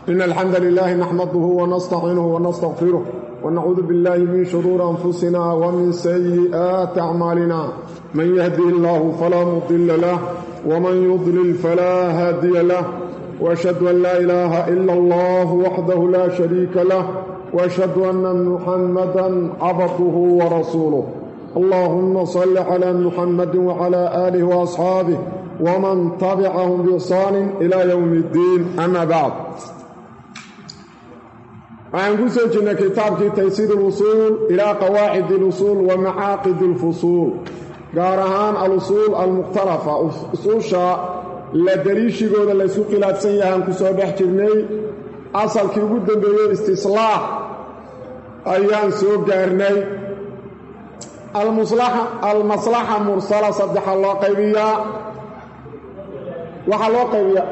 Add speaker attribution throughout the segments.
Speaker 1: إن الحمد لله نحمده ونستعينه ونستغفره ونعوذ بالله من شرور أنفسنا ومن سيئات أعمالنا من يهده الله فلا مضل له ومن يضلل فلا هادي له وأشهد أن لا إله إلا الله وحده لا شريك له وأشهد أن محمدا عبده ورسوله اللهم صل على محمد وعلى آله وأصحابه ومن تبعهم بإحسان إلى يوم الدين أما بعد waxaan ku soo jirnay kitaabkii taysiir اlusuul ilaa qawaacid اlusuul wa macaaqid اlfusuul gaar ahaan alusuul almukhtalafa usuusha la daliishigooda laysku khilaafsan yahaan ku soo dhex jirnay asalkii ugu dambeeyey istislaax ayaan soo gaarnay almaslaxa mursala saddexa loo qaybiyaa waxaa loo qaybiyaa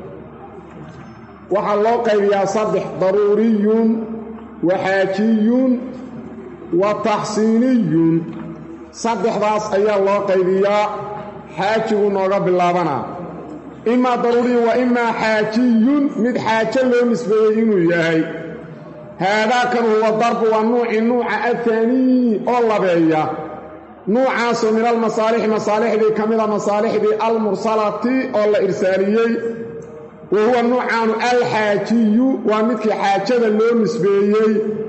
Speaker 1: waxaa loo qaybiyaa saddex daruuriyun wa xaajiyun wa taxsiiniyun saddexdaas ayaa loo qaybiyaa xaajigu nooga bilaabanaa imaa daruuriyun wa imaa xaajiyun mid xaajo loo nisbeeyey inuu yahay haadaakan huwa darbu waa nuuci nuuca ahaanii oo labeeya nuucaasoo min almasaalixi masaalixdii ka mida masaalixdii almursalati oo la irsaaliyey wa huwa nuucaanu alxaajiyu waa midkii xaajada loo nisbeeyey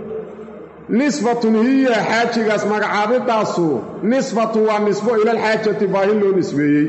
Speaker 1: nisbatun hiya xaajigaas magacaabidaasu nisbatun waa nisbo ilalxaajati baahi loo nisbeeyey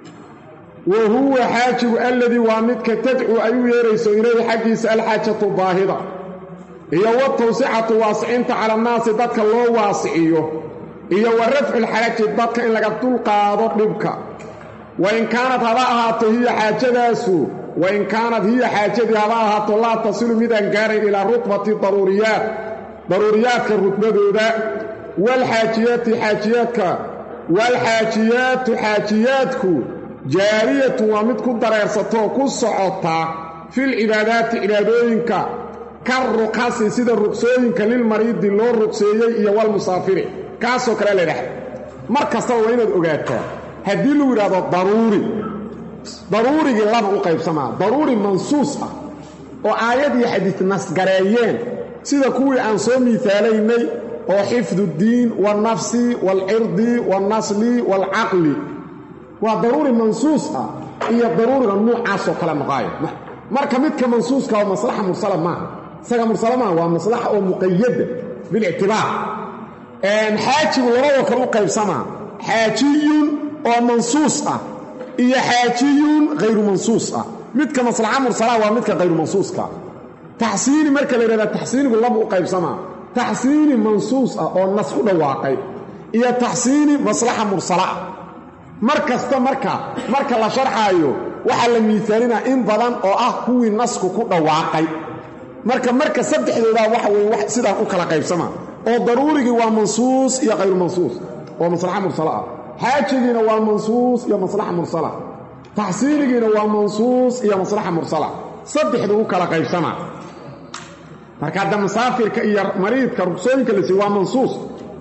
Speaker 1: wa huwa xaajigu alladii waa midka tadcuu ay u yeerayso ilayhi xaggiisa alxaajatu baahida iyo watawsicatu waasicinta cala annaasi dadka loo waasiciyo iyo wa rafculxaraji dadka in laga dulqaado dhibka wain kaanad haba ahaato hiya xaajadaasu wain kaanad hiya xaajadii haba ahaato laa tasilu midaan gaarayn ilaa rutbati daruuriyaat daruuriyaadka rutbadooda waalxaajiyaati xaajiyaadka waalxaajiyaatu xaajiyaadku jaariyatun waa mid ku dareersatoo ku socota filcibaadaati cibaadooyinka ka ruqasi sida ruqsooyinka lilmariidi loo ruqseeyey iyo walmusaafiri kaasoo kale la dhaxay mar kastaba waa inaad ogaataa haddii lagu yidhahdo daruuri daruurigii laba u qaybsamaa daruuri mansuus ah oo aayad iyo xadiid nasgareeyeen sida kuwii aan soo miihaalaynay oo xifdu ddiin waalnafsi waalcirdi waalnasli waalcaqli waa daruuri mansuus ah iyo daruuriga nuucaasoo kale noqaayo marka midka mansuuska oo maslaxa mursala maaha isaga mursala maaha waa maslaxa oo muqayada bilictibaar xaajigu labadoo kale u qaybsamaa xaajiyun oo mansuus ah iyo xaajiyun hayru mansuus ah midka maslaxa mursalaha waa midka hayru mansuuska taxsiini marka la yidhahda taxsiinigu laba u qaybsamaa taxsiini mansuus ah oo nas ku dhawaaqay iyo taxsiini maslaxa mursala ah mar kasta marka marka la sharxaayo waxaa la miisaalinaa in badan oo ah kuwii nasku ku dhawaaqay marka marka saddexdoodaa waxa weye sidaan u kala qaybsamaa oo daruurigii waa mansuus iyo hayru mansuus oo maslaxa mursala ah xaajigiina waa mansuus iyo maslaxa mursala taxsiinigiina waa mansuus iyo maslaxa mursala saddexdu u kala qaybsamaa marka hadda musaafirka iyo mariidka rugsooyinka la siiy waa mansuus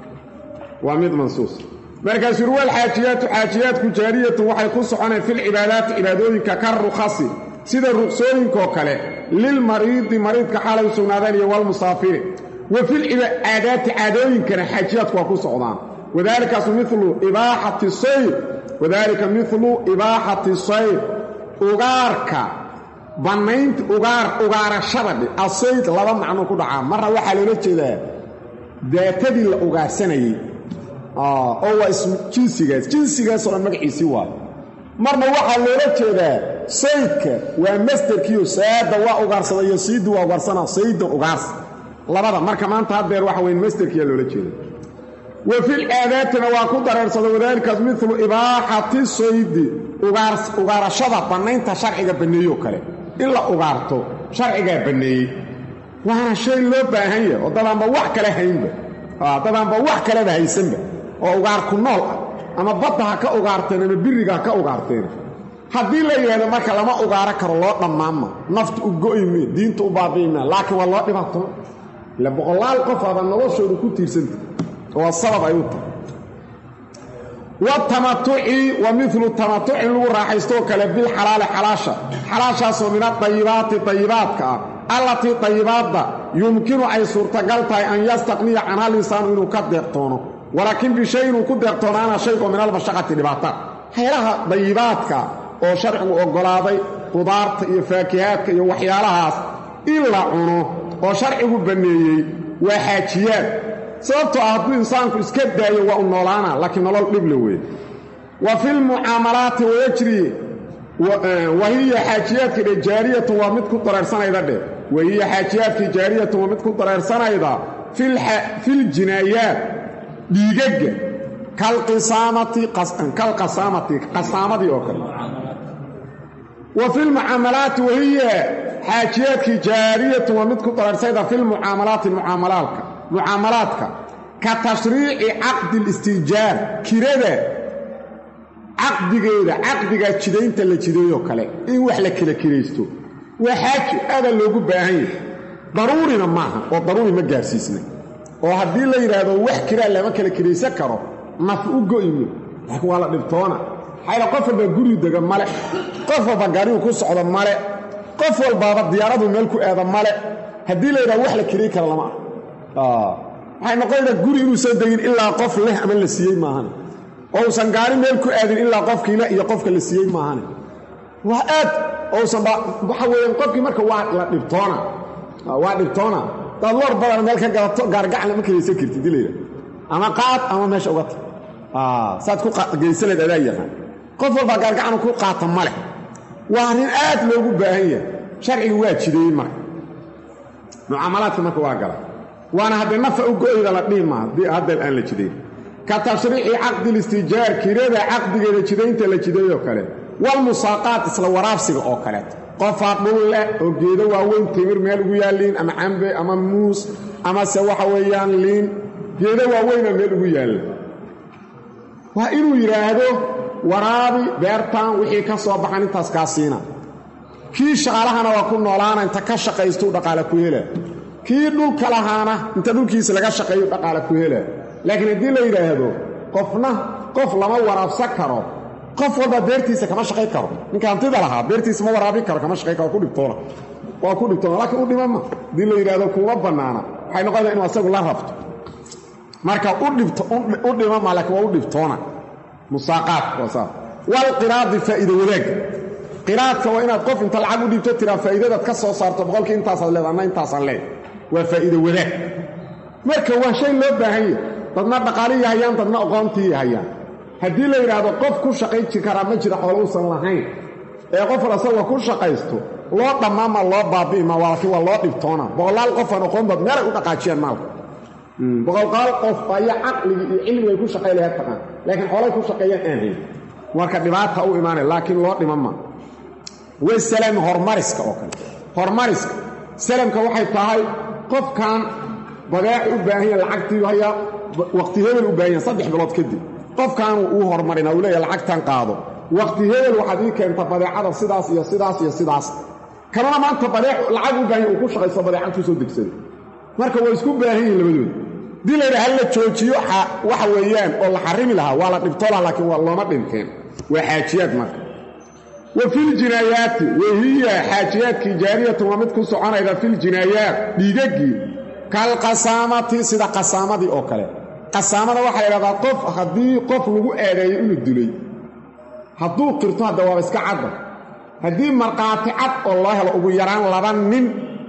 Speaker 1: waa mid mansuus markaasuu ruwal xaajiyaatu xaajiyaadku jaariyatun waxay ku soconeen filcibaadaati cibaadooyinka ka rukhasi sida ruqsooyinkaoo kale lilmariidi mariidka xaalay u sugnaadeen iyo walmusaafiri wa filcaadaati caadooyinkana xaajiyaadku waa ku socdaan wadaalikaasu milu ibaaxati sayr wadaalika milu ibaaxati sayr ugaarka bannaynta ugaar ugaarashada dhe asayd laba macno ku dhacaa marna waxaa loola jeedaa daatadii la ugaarsanayey oo waa jinsigaas jinsigaasoo dhan magaciisii waayo marna waxaa loola jeedaa saydka waa masderkiio saada waa ugaarsada iyo siidu waa ugaarsana saydan ugaarsa labada marka maanta haddeer waxa weyn masderkiyaa loola jeeda wa fil aadaatina waa ku dareersada wadaalikaas milu ibaaxati saydi ugaarashada bannaynta sharciga banneeyoo kale in la ugaarto sharcigaa banneeyey waana shay loo baahan yahay oo dadaanba wax kale haynba dadaanba wax kaleba haysanba oo ugaarku nool ah ama badda ha ka ugaarteen ama biriga ha ka ugaarteen haddii la yidhahdo marka lama ugaaro karo loo dhammaanma nafta u go'yme diinta u baabi'ima laakiin waa loo dhibaatoon ila boqolaal qof aba noloshooda ku tiirsanta waa sabab ay u tahay watamatuci wa milu tamatucin lagu raaxaystoo kale bilxalaali xalaasha xalaashaasoo min adayibaati dayibaadka ah allatii dayibaadda yumkinu ay suurtagal tahay an yastaqniya canha linsaanu inuu ka deeqtoono walaakiin bishay inuu ku deeqtoonaana shaygo min almashaqati dhibaata haylaha dayibaadka oo sharcigu oggolaaday qudaarta iyo faakihaadka iyo waxyaalahaas in la cuno oo sharcigu banneeyey waa xaajiyaad sababtoo ah hadduu insaanku iska daayo waa u noolaana laakiin nolol dhible weeye wa filmucaamalaati wayajri wahiya xaajiyaadka dhe jaariyatun waa mid ku dareersanayda dheh wahiya xaajiyaadkii jaariyatun waa mid ku dareersanayda filjinaayaat dhiigagga kalqisaamati kalqasaamati qasaamadii oo kale wa filmucaamalaati wahiya xaajiyaadkii jaariyatun waa mid ku dareersayda filmucaamalaati mucaamalaalka mucaamalaadka ka tashriici caqdi listiijaar kirada caqdigeeda caqdigaa jidaynta la jideeyoo kale in wax la kala kiraysto waa xaaji aadaa loogu baahan yahay daruurina maaha oo daruuri ma gaarsiisna oo haddii la yidhaahdo wax kiraa lama kala kiraysan karo naf u go'imo laakiin waa la dhibtoona xayla qof walbaa guri dega male qof walba gaarigu ku socdo male qof walbaaba diyaaradu meel ku aada male haddii la yidhahdo wax la kiray kara lama ah waxay noqonaysaa guri inuusan degin ilaa qof leh ama la siiyey maahan ousan gaari meel ku aadin ilaa qofkii leh iyo qofka la siiyey maahane waa aad ousan waxa weeyaan qofkii marka waa la dhibtoona waa dhibtoona daad war badan meel ka gadato gaargacan ma kiraysan kartid dilayda ama qaad ama meesha uga tag saad ku geysaleed adaa yaqaan qof walbaa gaargacan ku qaata ma leh waa arrin aad loogu baahan yahay sharciga waa jideeyey marka mucaamalaadka marka waa gala waana haddee nafa u go'yda la dhihi maaha hadda aan la jidayn ka tashriici caqdi listiijaar kirada caqdigeeda jidaynta la jideeyoo kale walmusaaqaat isla waraabsiga oo kaleeto qofaa dhul leh oo geedo waaweyn timir meel ugu yaalliin ama cambe ama muus amase waxa weeyaan liin geedo waaweyna meel ugu yaalla waa inuu yidhaahdo waraabi beertan wixii ka soo baxan intaas kaa siina kii shaqaalahana waa ku noolaana inta ka shaqaystuu dhaqaale ku hela kii dhulka lahaana inta dhulkiisa laga shaqeeyu dhaqaale ku hela laakiin haddii la yidhaahdo qofna qof lama waraabsan karo qof walba beertiisa kama shaqayn karo ninka hantida lahaa beertiisa ma waraabin karo kama shaqayn karo ku dhibtoona waa ku dhibtoona laakiin u dhimama haddii la yidhaahdo kuma bannaana waxay noqonaysaa inu asagu la rabto marka u dhimama laakiin waa u dhibtoona musaaqaad waa saas walqiraadi faa'iida wadaagga qiraadka waa inaad qof inta lacag u dhiibto tiraa faa'iidadaad ka soo saarto boqolkii intaasaad leed anna intaasaan leed waa faa'iida wadaag marka waa shay loo baahan yahay dadna dhaqaalihii hayaan dadna aqoontii hayaan haddii la yidhaahdo qof ku shaqayn ji karaa ma jira xoolo uusan lahayn ee qofal asagoo ku shaqaysto loo dhammaama loo baabi'ima laakiin waa loo dhibtoona boqolaal qofaan aqoon bad meelay u dhaqaajiyaan maalka boqolqaal qof ayaa caqligii iyo cilmigay ku shaqay lahayd taqaan laakiin xoolay ku shaqeeyaan aan hayn marka dhibaata u imaanay laakiin loo dhimama wasalam hormariska oo kale hormariska salamka waxay tahay qofkan badeec u baahan yaha lacagtii hayaa waqti hebel u baahan yaha saddex bilood kadib qofkaanu uu hormarina uu leeyahay lacagtan qaado waqti hebel waxaad ii keenta badeecada sidaas iyo sidaas iyo sidaas kanuna maanta badeec lacag u baahan yaha uu ku shaqaysto badeecad soo degsaday marka waa isku baahan yihin labadooda dii la yidhaha la joojiyo waxa weeyaan oo la xarimi lahaa waa la dhibtoola laakiin waa looma dhinteen waa xaajiyaad marka wa filjinaayaati wahiya xaajiyaadkii jaariyatun waa mid ku soconayda filjinaayaat dhiigaggii kalqasaamati sida qasaamadii oo kale qasaamada waxaa ydhahdaa qof haddii qof lagu eedeeyo inuu dilay hadduu qirto hadda waaba iska cadda haddii markhaati cad oo loo helo ugu yaraan laba nin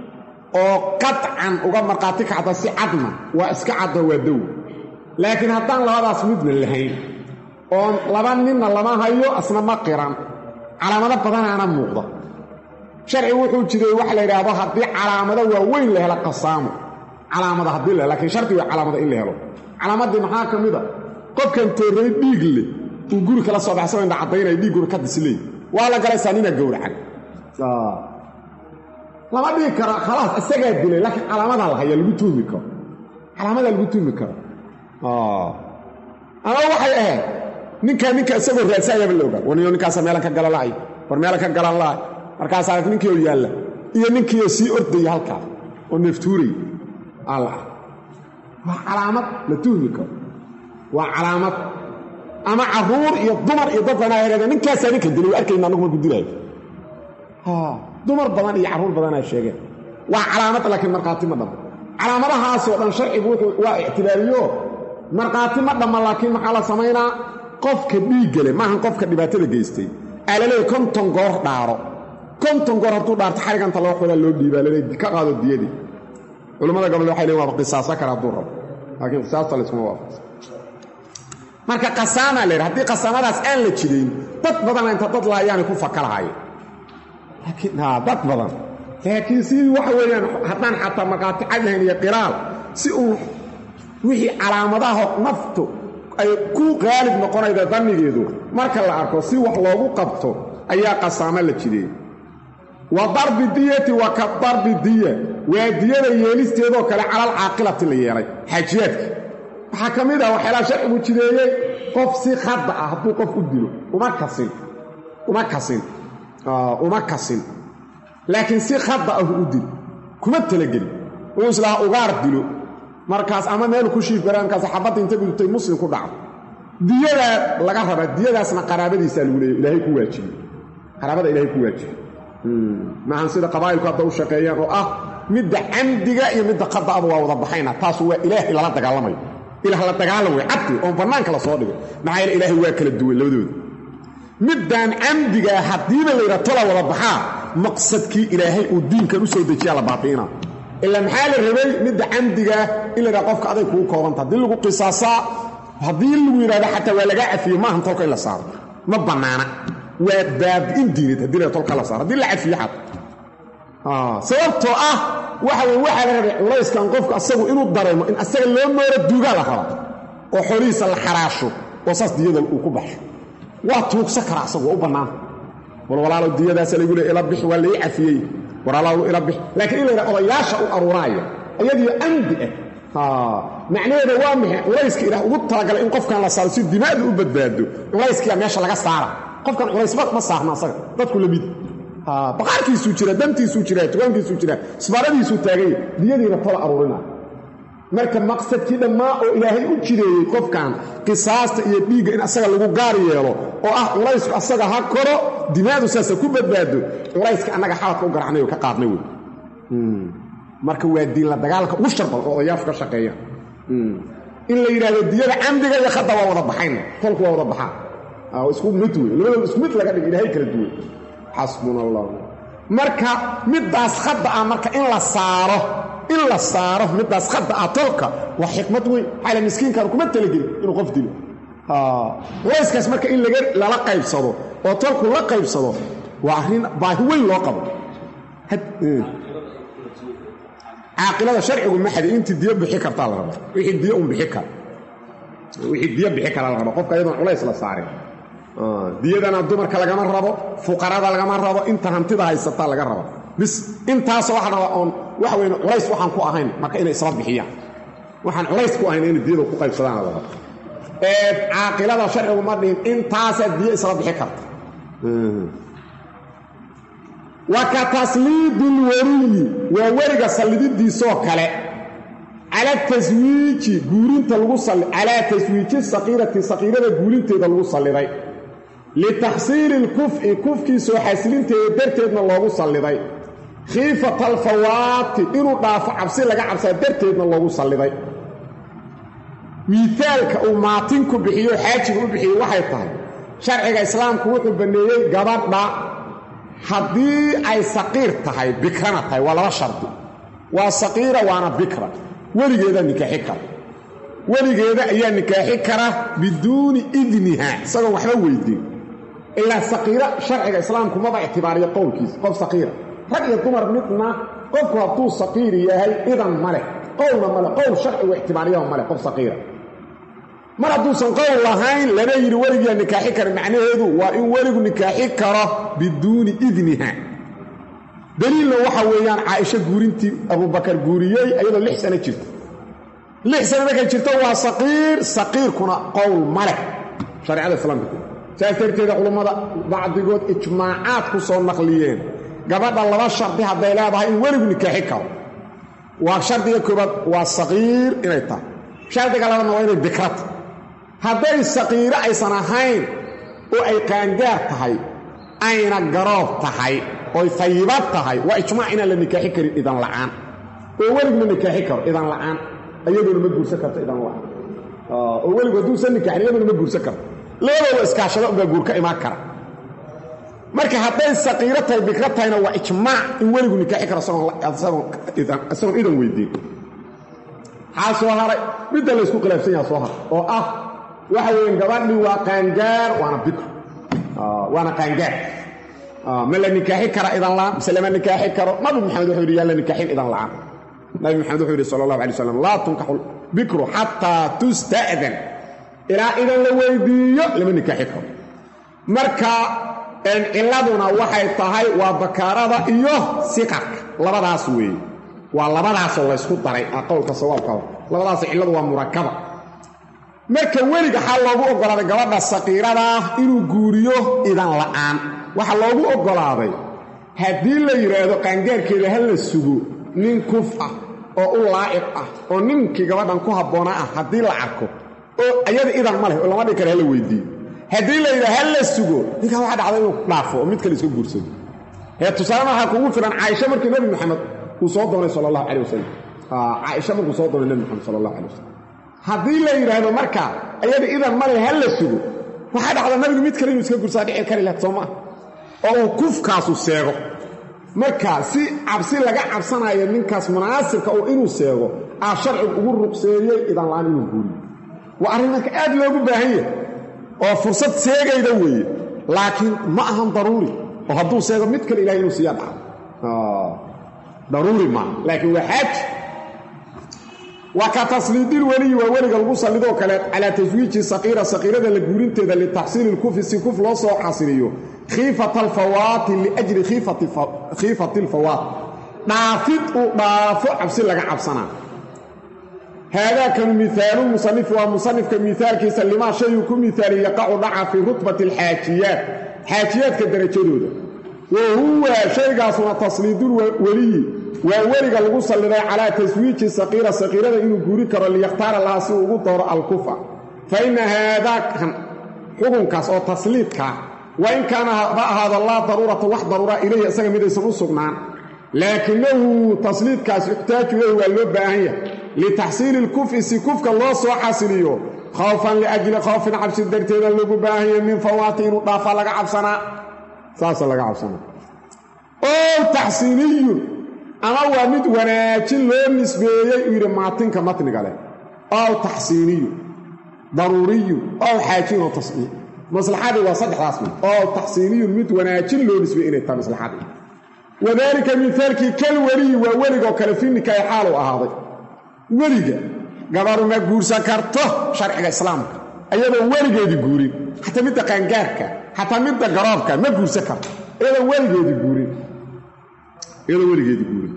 Speaker 1: oo qadcan uga markhaati kacda si cadna waa iska caddo waa dow laakiin haddaan labadaas midna lahayn oon laba ninna lama hayo asna ma qiran calaamado badanaana muuqda sharcigu wuxuu jiray waxa la yidhaahdo haddii calaamado waaweyn la helo qasaamo calaamada haddii la laakiin shardi way calaamada in la helo calaamaddii maxaa ka mid a qofkan toorray dhiig leh uu guri kala soo baxsao indha caddaynaya dhiigguna ka disley waa la galaysaa nina gowracan lama dhigi karo khalaas isagaa dilay laakiin calaamadaa la haya lagu tuhmi karo calaamadaa lagu tuhmi karo ama waxay ahayd ninkaa ninka isagoo raadsaayaba la ogaa waniyo ninkaasa meelan ka galan la'ay war meelan ka galan la'ay markaasaa ninkii oo yaalla iyo ninkiioo sii ordaya halkaa oo neeftuuray alla ah waa calaamad la tuhmi karo waa calaamad ama carruur iyo dumar iyo dad badan ahaydeen ninkaasaa ninka dilay waa arkayna annagu markuu dilaayo dumar badan iyo carruur badanaa sheegeen waa calaamad laakiin markhaati ma dhamma calaamadahaasoo dhan sharcigu wuxuu waa ictibaariyo markhaati ma dhamma laakiin maxaa la samaynaa qofka dhiiggale maahan qofka dhibaatada geystay aa laleeyahy konton goor dhaaro konton goor hadduu dhaarto xariganta laba xoogaa loo dhiibaa laleey ka qaado diyadii culimmada gobol waxay leeyin waaba qisaaso kara hadduu rabo laakiin qisaasta layskuma waafaqsan marka qasaamaa la yidhi haddii qasaamadaas aan la jidayn dad badana inta dad laayaanay ku faka lahaayeen laakiin dad badan laakiin si waxa weeyaan haddaan xataa markhaati cad lahayn iyo qiraal si uu wixii calaamadaha naftu ay ku qaalib noqonayda dannigeedu marka la arko si wax loogu qabto ayaa qasaamo la jideey wa darbi diyati wa ka darbi diya waa diyada yeelisteedoo kale calal caaqilati la yeelay xaajiyaadka waxaa ka mid ah waxyaalaha sharcigu jideeyey qof si khadda ah hadduu qof u dilo uma kasin uma kasin uma kasin laakiin si khadda ah u dil kuma talagelin uu islaha ugaar dilo markaas ama meel ku shiif gara markaas xabadda inta gudubtay muslim ku dhacdo diyadaa laga rabaa diyadaasna qaraabadiisaa lagu leeya ilaahay ku waajibiyey qaraabada ilahay ku waajibiyey maahan sida qabaa'ilku hadda u shaqeeyaan oo ah midda camdiga iyo midda khada'aba waa wada baxayna taasu waa ilaahay lala dagaalamayo ilaah la dagaalam way cabdi oon bannaanka la soo dhigay maxaa yeele ilaahay waa kala duwan labadooda middaan camdigaa haddiiba layidha tola wada baxaa maqsadkii ilaahay uu diinkan u soo dejiyaa la baabi'ina ilaa maxaa la rabay midda camdigaa in la yidhaha qofka aday kugu koobanta haddii lagu qisaasaa haddii lagu yidhahdo xataa waa lagaa cafiye maahan tolka in la saaro ma bannaana waa baabi'in diinad haddii la tolka la saaro haddii la cafiye xataa sababtoo ah waxa weye waxaa la rabay culayskan qofku asagu inuu dareemo in asaga loo mooro duugaa la raba oo xoolihiisa la xaraasho oo saas diyada uu ku baxsho waa tuugsa kara asagu waa u bannaanta wal walaalow diyadaasa laygu le ila bix waa lai cafiyey walaalow ila bix laakiin in la yidhaha odayaasha u aruuraaya ayadiyo amdi ah macnaheeda waa maxay culayska ilaah ugu talagalay in qofkan la saaro si dimaadu u badbaado culayskiia meesha laga saara qofkan culays ma saarna asaga dadku lamid baqaarkiisuu jira dantiisuu jira tugaankiisuu jira isbaaradiisuu taaganya diyadiina tola aruurina marka maqsadkii dhammaa oo ilaahay u jireeyey qofkan qisaasta iyo dhiigga in asaga lagu gaar yeelo oo ah culaysku asaga ha koro dimaadu saasa ku badbaado culayska annaga xaladka u garacnay oo ka qaadnay wey marka waa diin la dagaalka ugu shar badan oo odayaashu ka shaqeeyaan in la yidhahdo diyada camdiga iyo khadda waa wada baxayn tolku waa wada baxaan isku mid wey labadooda isku mid laga dhig ilaahay kala duwan xasbuna allah marka middaas khadda ah marka in la saaro in la saaro middaas khadda ah tolka waa xikmad weyn xaala miskiinkan kuma talagelin inuu qof dilo culayskaas marka in lala qaybsado oo tolku la qaybsado waa arrin baahi weyn loo qabo caaqilada sharcigu maxadi intii diyo bixi kartaa la rabaa wixii diyo un bixi kara wixii diyo bixi kara la raba qofka iyadoon culays la saarin diyadana dumarka lagama rabo fuqarada lagama rabo inta hantida haysataa laga raba bis intaasoo waxa rabaa oon waxa weyn culays waxaan ku ahayn marka inay isla bixiyaan waxaan culays ku ahayn inay diyada ku qaybsadaan la rabo ee caaqilada sharcigu ma dhihin intaasaa diyo isla bixi karta wa ka tasliidi lwariyi waa weriga sallididiisoo kale cala taswiiji guurinta lagu salli calaa taswiiji saqiirati saqiirada guurinteeda lagu salliday litaxsiili lkuf'i kufkii soo xasilinteeda darteedna loogu salliday khiifata alfawaati inuu dhaafo cabsi laga cabsaa darteedna loogu salliday miitaalka uu maatinku bixiyo xaajiga u bixiyo waxay tahay sharciga islaamku wuxuu banneeyey gabadha haddii ay saqiir tahay bikrana tahay waa laba shardi waa saqiira waana bikra weligeeda nikaaxi kara weligeeda ayaa nikaaxi kara biduuni idniha isagoon waxba weydiin ilaa saqiira sharciga islaamku maba ictibaariyo qowlkiisa qof saqiira rag iyo dumar midna qofku hadduu saqiir yahay idan ma leh qowlna male qowl sharcigu ictibaariyaha male qof saqiira mar hadduusan qowl lahayn lana yidhi weligiyaa nikaaxi kara macnaheedu waa in weligu nikaaxi karo biduuni idniha daliilna waxa weeyaan caaisho guurintii abubakar guuriyey iyadoo lix sano jirta lix sano markay jirto waa saqiir saqiirkuna qowl ma leh shareecada islaamka saas darteeda culummada bacdigood ijmaacaad ku soo naqliyeen gabadha laba shardi hadday leedahay in weligu nikaaxi karo waa shardiga koobaad waa saqiir inay tahay shardiga labadna waa inay bikrata hadday saqiiro aysan ahayn oo ay qaangaar tahay ayna garoob tahay oy fayibad tahay waa ijmaac inaan la nikaaxi karin idan la'aan oo welig ma nikaaxi karo idan la'aan iyadoona ma guursan karto idan la'aan oo weligu hadduusan nikaaxin iyadoona ma guursan karto labadooda iskaashada unbaa guur ka imaan kara marka hadday saqiiro tahay bikro tahayna waa ijmaac in weligu nikaaxi karo isagoon idan weydiin maxaa soo haray midda laysku khilaafsan yaha soo haray oo ah waxa weeye gabadhii waa qaangaar waana bikro waana qaangaar ma la nikaaxi kara idan la'aan mise lama nikaaxi karo nabi maxamed wuxuu yidhi yaa la nikaaxin idan la'aan nabi maxamed wuxuu yidhi sala allahu alay slam laa tunkaxu bikru xataa tusta'dan ilaa idan la weydiiyo lama nikaaxi karo marka cilladuna waxay tahay waa bakaarada iyo siqarka labadaas weeye waa labadaasoo laysku daray qowlka sawaabka labadaas cilladu waa murakaba marka weliga xaa loogu oggolaaday gabadha saqiiradaa inuu guuriyo idan la'aan waxaa loogu oggolaaday haddii la yidhaahdo qaangaarkeeda ha la sugo nin kuf ah oo u laa'iq ah oo ninkii gabadhan ku habboonaa ah haddii la arko oo ayada idan ma leh oo lama dhigi kara hala weydiiyo haddii la yidhaha ha la sugo ninkaa waxa dhacda inuu dhaafo oo mid kale iska guursado ee tusaale waxaa kugu filan caaisha markii nebi maxamed uu soo doonay sala allahu calay wasalam caaisha markuu soo doonay nebi maxamed sala allahu calay wasalam haddii la yidhaahdo marka ayada idan male ha la sugo waxaa dhacda nabigu mid kale inuu iska gursaa dhici kari lahayd soo maa oo uu kufkaasu seego marka si cabsi laga cabsanayo ninkaas munaasibka oo inuu seego aa sharcigu ugu ruqseeyey idan la'aan inuu guuriyo waa arrin marka aad loogu baahan yahay oo fursad seegayda weeye laakiin ma ahan daruuri oo hadduu seego mid kale ilahay inuu siiya dhaco daruuri maaha laakiin waa xaaji waa ka tasliidil weliyi waa weliga lagu sallidoo kale calaa taswiiji saqiira saqiirada la guurinteeda litaxsiili lkufi si kuf loo soo xasiliyo khiifata alfawaati liajli khiifati alfawaat dhaafid uu dhaafo cabsi laga cabsanaa haadaakanu mihaalu musanifi waa musanifka mihaalkiisa limaa shayuu ku mihaali yaqacu dhaca fii rutbati alxaajiyaat xaajiyaadka darajadooda wa huwa shaygaasuna tasliidul weliyi waa weliga lagu salliday calaa taswiiji saqiira saqiirada inuu guuri karo liyakhtaara laha si uu ugu dooro alkufa fa inna haadaakan xukunkaas oo tasliidkaa wa in kaana ha ahaado laa daruurata wax daruura ilayhi isaga midaysan u sugnaan laakinahu tasliidkaas yuxtaaju ilayhi waa loo baahan yahay litaxsiili lkufi si kufka loo soo xasiliyo khawfan liajli khawfin cabsi darteeda lagu baahan yahay min fawaati inuu dhaafaa laga cabsanaa saasa laga cabsanaa o taxsiiniyun ama waa mid wanaajin loo nisbeeyey uu yidhi maatinka matniga leh ow taxsiiniyu daruuriyu ow xaajin oo tasniic maslaxadii waa saddexdaas mid ow taxsiiniyun mid wanaajin loo nisbeeyey inay tahay maslaxadii wadaalika mihaalkii kal weliyi waa weligoo kale fi nikaahi xaalu ahaaday weliga gabaru ma guursan karto sharciga islaamka ayadoon weligeedii guurin xataa midda qaangaarka xataa midda garoobka ma guursan karto iyadoon weligeedii guurin iyadoo weligeedii guurin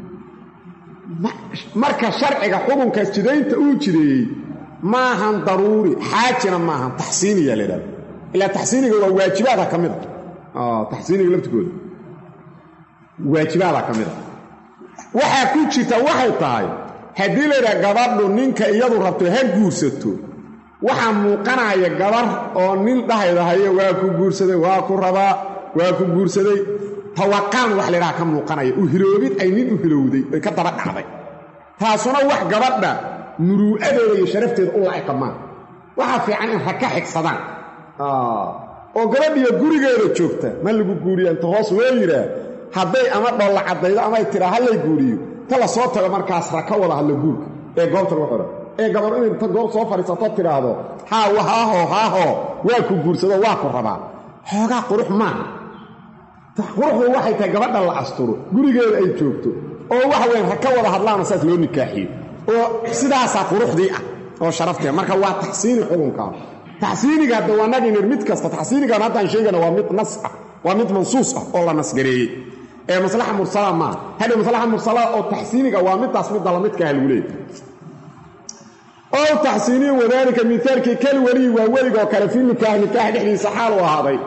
Speaker 1: marka sharciga xukunkaas jidaynta uu jideeyey maahan daruuri xaajina maahan taxsiiniya la idhahda ilaa taxsiiniga waa waajibaada ka mid a taxsiiniga laftigooda waajibaada ka mid a waxaa ku jirta waxay tahay haddii laydhaha gabadhu ninka iyadu rabto ha guursato waxaa muuqanaya gabar oo nin dhahaydahayo waa ku guursaday waa ku rabaa waa ku guursaday tawaqaan wax laydhaha ka muuqanaya u hiloobid ay nin u hilowday oy ka daba dhacday taasuna wax gabadha muruu'adeeda iyo sharafteeda u laa'iqa maaha waxaa fiican in rag ka xigsadaan oo gabadhiyo gurigeeda joogta ma lagu guuriya inta hoos loo yidhaah hadday ama dholla caddaydo amay tidhaa ha lay guuriyo ta la soo tago markaas ra ka wada hadlo guurka ee goobta lagu xidho ee gabar inay inta goob soo fadhiisato tidhaahdo haa haaho haaho waa ku guursado waa ku rabaa xoogaa qurux maaha quruxdu waxay tahay gabadha la asturo gurigeeda ay joogto oo waxa weyan ha ka wada hadlaana saas loo nikaaxiyo oo sidaasaa quruxdii ah oo sharafteeda marka waa taxsiini xukunkaa taxsiiniga hadda waa naginir mid kasta taxsiinigan haddaan sheegana waa mid nas ah waa mid mansuus ah oo la nasgareeyey ee maslaxa mursala maaha hadha maslaxa mursalada oo taxsiiniga waa midaas midda lamidkaha lagu leeyay ow taxsiiniyu wadaalika mihaalkii kal weliyi waa weligoo kale fi nikaax nikaax dhexdiisa xaal u ahaaday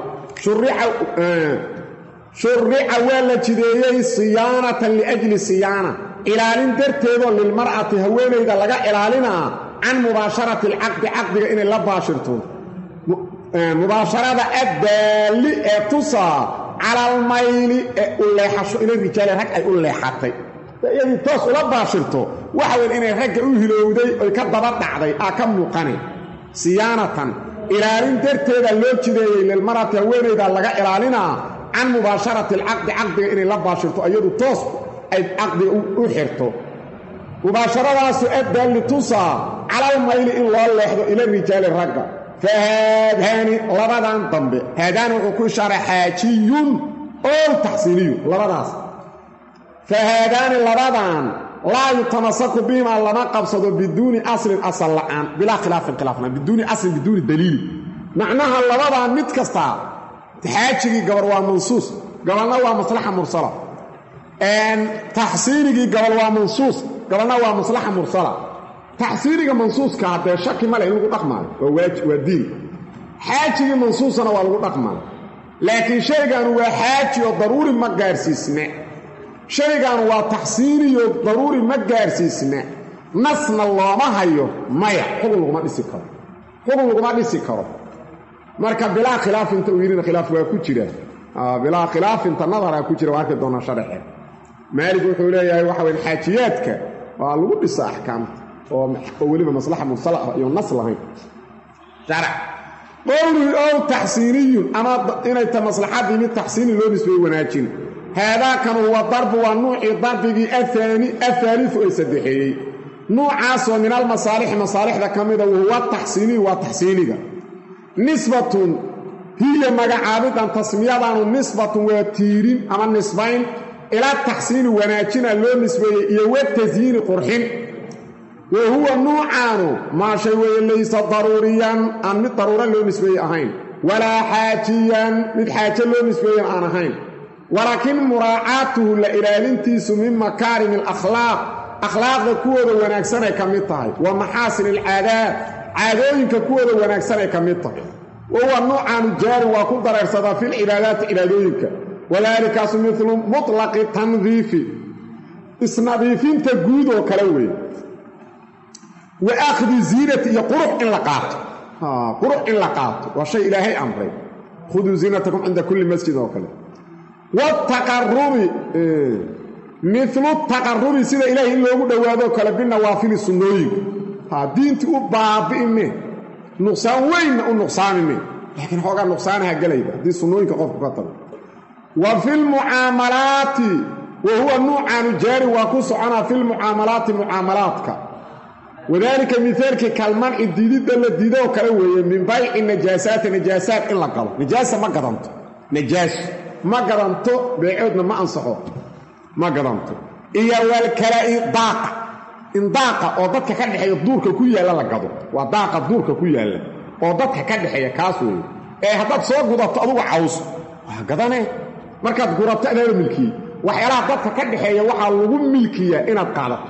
Speaker 1: shurica waa la jideeyey siyaanatan liajli siyaana ilaalin darteedoo lilmar'ati haweenayda laga ilaalinaa can mubaasharati alcaqdi caqdiga inay la baashirto mubaasharada addaalli ee tusaa cala almayli ee u leexasho ila rijaali rag ay u leexatay iyadii toos ula baashirto waxa weyn inay ragga u hilowday oy ka daba dhacday aa ka muuqanay siyaanatan ilaalin darteeda loo jideeyey lilmarati haweenaydaa laga ilaalinaa can mubaasharati alcaqdi caqdiga inay la baashirto iyadu toos ay caqdiga u xirto mubaasharadaasu addaalli tusaa calalmayli in loo leexdo ila rijaali ragga fa haadaani labadan dambe haadaani wuxuu ku ishaaray xaajiyun oo taxsiiniyun labadaas fa haadaani labadan laa yutamasaku bihimaa lama qabsado biduuni aslin asal la'aan bilaa khilaafin khilaafnaan biduuni aslin biduuni daliili macnaha labadan mid kastaa xaajigii gabar waa mansuus gabalna waa maslaxa mursala taxsiinigii gabal waa mansuus gabalna waa maslaxa mursala taxsiiniga mansuuska haddee shaki male in lagu dhaqmaayo waa waajib waa diin xaajigii mansuusana waa lagu dhaqmaayo laakiin shaygaanu waa xaaji oo daruuri ma gaarsiisna shaygaanu waa taxsiiniyo daruuri ma gaarsiisna nasna looma hayo maya xukun laguma dhisi karo xukun laguma dhisi karo marka bilaa khilaafinta uu yidhina khilaaf waa ku jira bilaa khilaafinta nadaraa ku jira waa arki doonaa sharaxeed maalig wuxuu leeyahay waxa weyn xaajiyaadka waa lagu dhisa axkaamta oo weliba maslaxa mursala ah iyo nas lahayn sharac qowlii ow taxsiiniyun ama inay ta maslaxadii mid taxsiini loo nisbeeye wanaajin haadaakan huwa darbu waa nuucii darbigii aani ahaaliu ee saddexeeyey nuucaasoo min almasaalixi masaalixda ka mida wahuwa taxsiiniyu waa taxsiiniga nisbatun hiya magacaabidan tasmiyadaanu nisbatun waa tiirin ama nisbayn ilaa taxsiini wanaajina loo nisbeeyey iyo watasyiini qurxin wa huwa nuucaanu maa shay weeye laysa daruuriyan aan mid daruura loo nisbeeye ahayn walaa xaajiyan mid xaajo loo nisbeeyan aan ahayn walaakiin muraacaatuhu la ilaalintiisu min makaarimi alakhlaaq akhlaaqda kuwooda wanaagsanay ka mid tahay wa maxaasin alcaadaad caadooyinka kuwooda wanaagsanay ka mid tahay wa huwa nuucaanu jaari waa ku dareersadaa filcibaadaati cibaadooyinka wadaalikaasu milu mutlaqi tandiifi isnadiifinta guud oo kale weeye wa akhdi ziinati iyo qurux in la qaato qurux in la qaato waa shay ilaahay amray khuduu ziinatakum cinda kulli masjid oo kale wataqarubi milu taqarubi sida ilaahay in loogu dhowaadoo kale binawaafili sunnooyinka ha diintii u baabi'ime nuqsaan weynna u nuqsaamime laakiin xoogaa nuqsaanaha gelayba haddii sunnooyinka qofku ka tago wa fi lmucaamalaati wa huwa nuucaanu jaari waa ku soconaa fi lmucaamalaati mucaamalaadka wadaalika mihaalkii kalmanci diididda la diidoo kale weeye min bayci najaasaati najaasaat in la galo najaasa ma gadanto najaaso ma gadanto beecoodna ma ansaxo ma gadanto iyo walkalaa'i daaqa in daaqa oo dadka ka dhexeeya duurka ku yaalla la gado waa daaqa duurka ku yaalla oo dadka ka dhexeeya kaas weeye ee haddaad soo gudato adugu caws waa gadane markaad gurato adaada milkiyey waxyaalaha dadka ka dhexeeya waxaa lagu milkiyaa inaad qaadato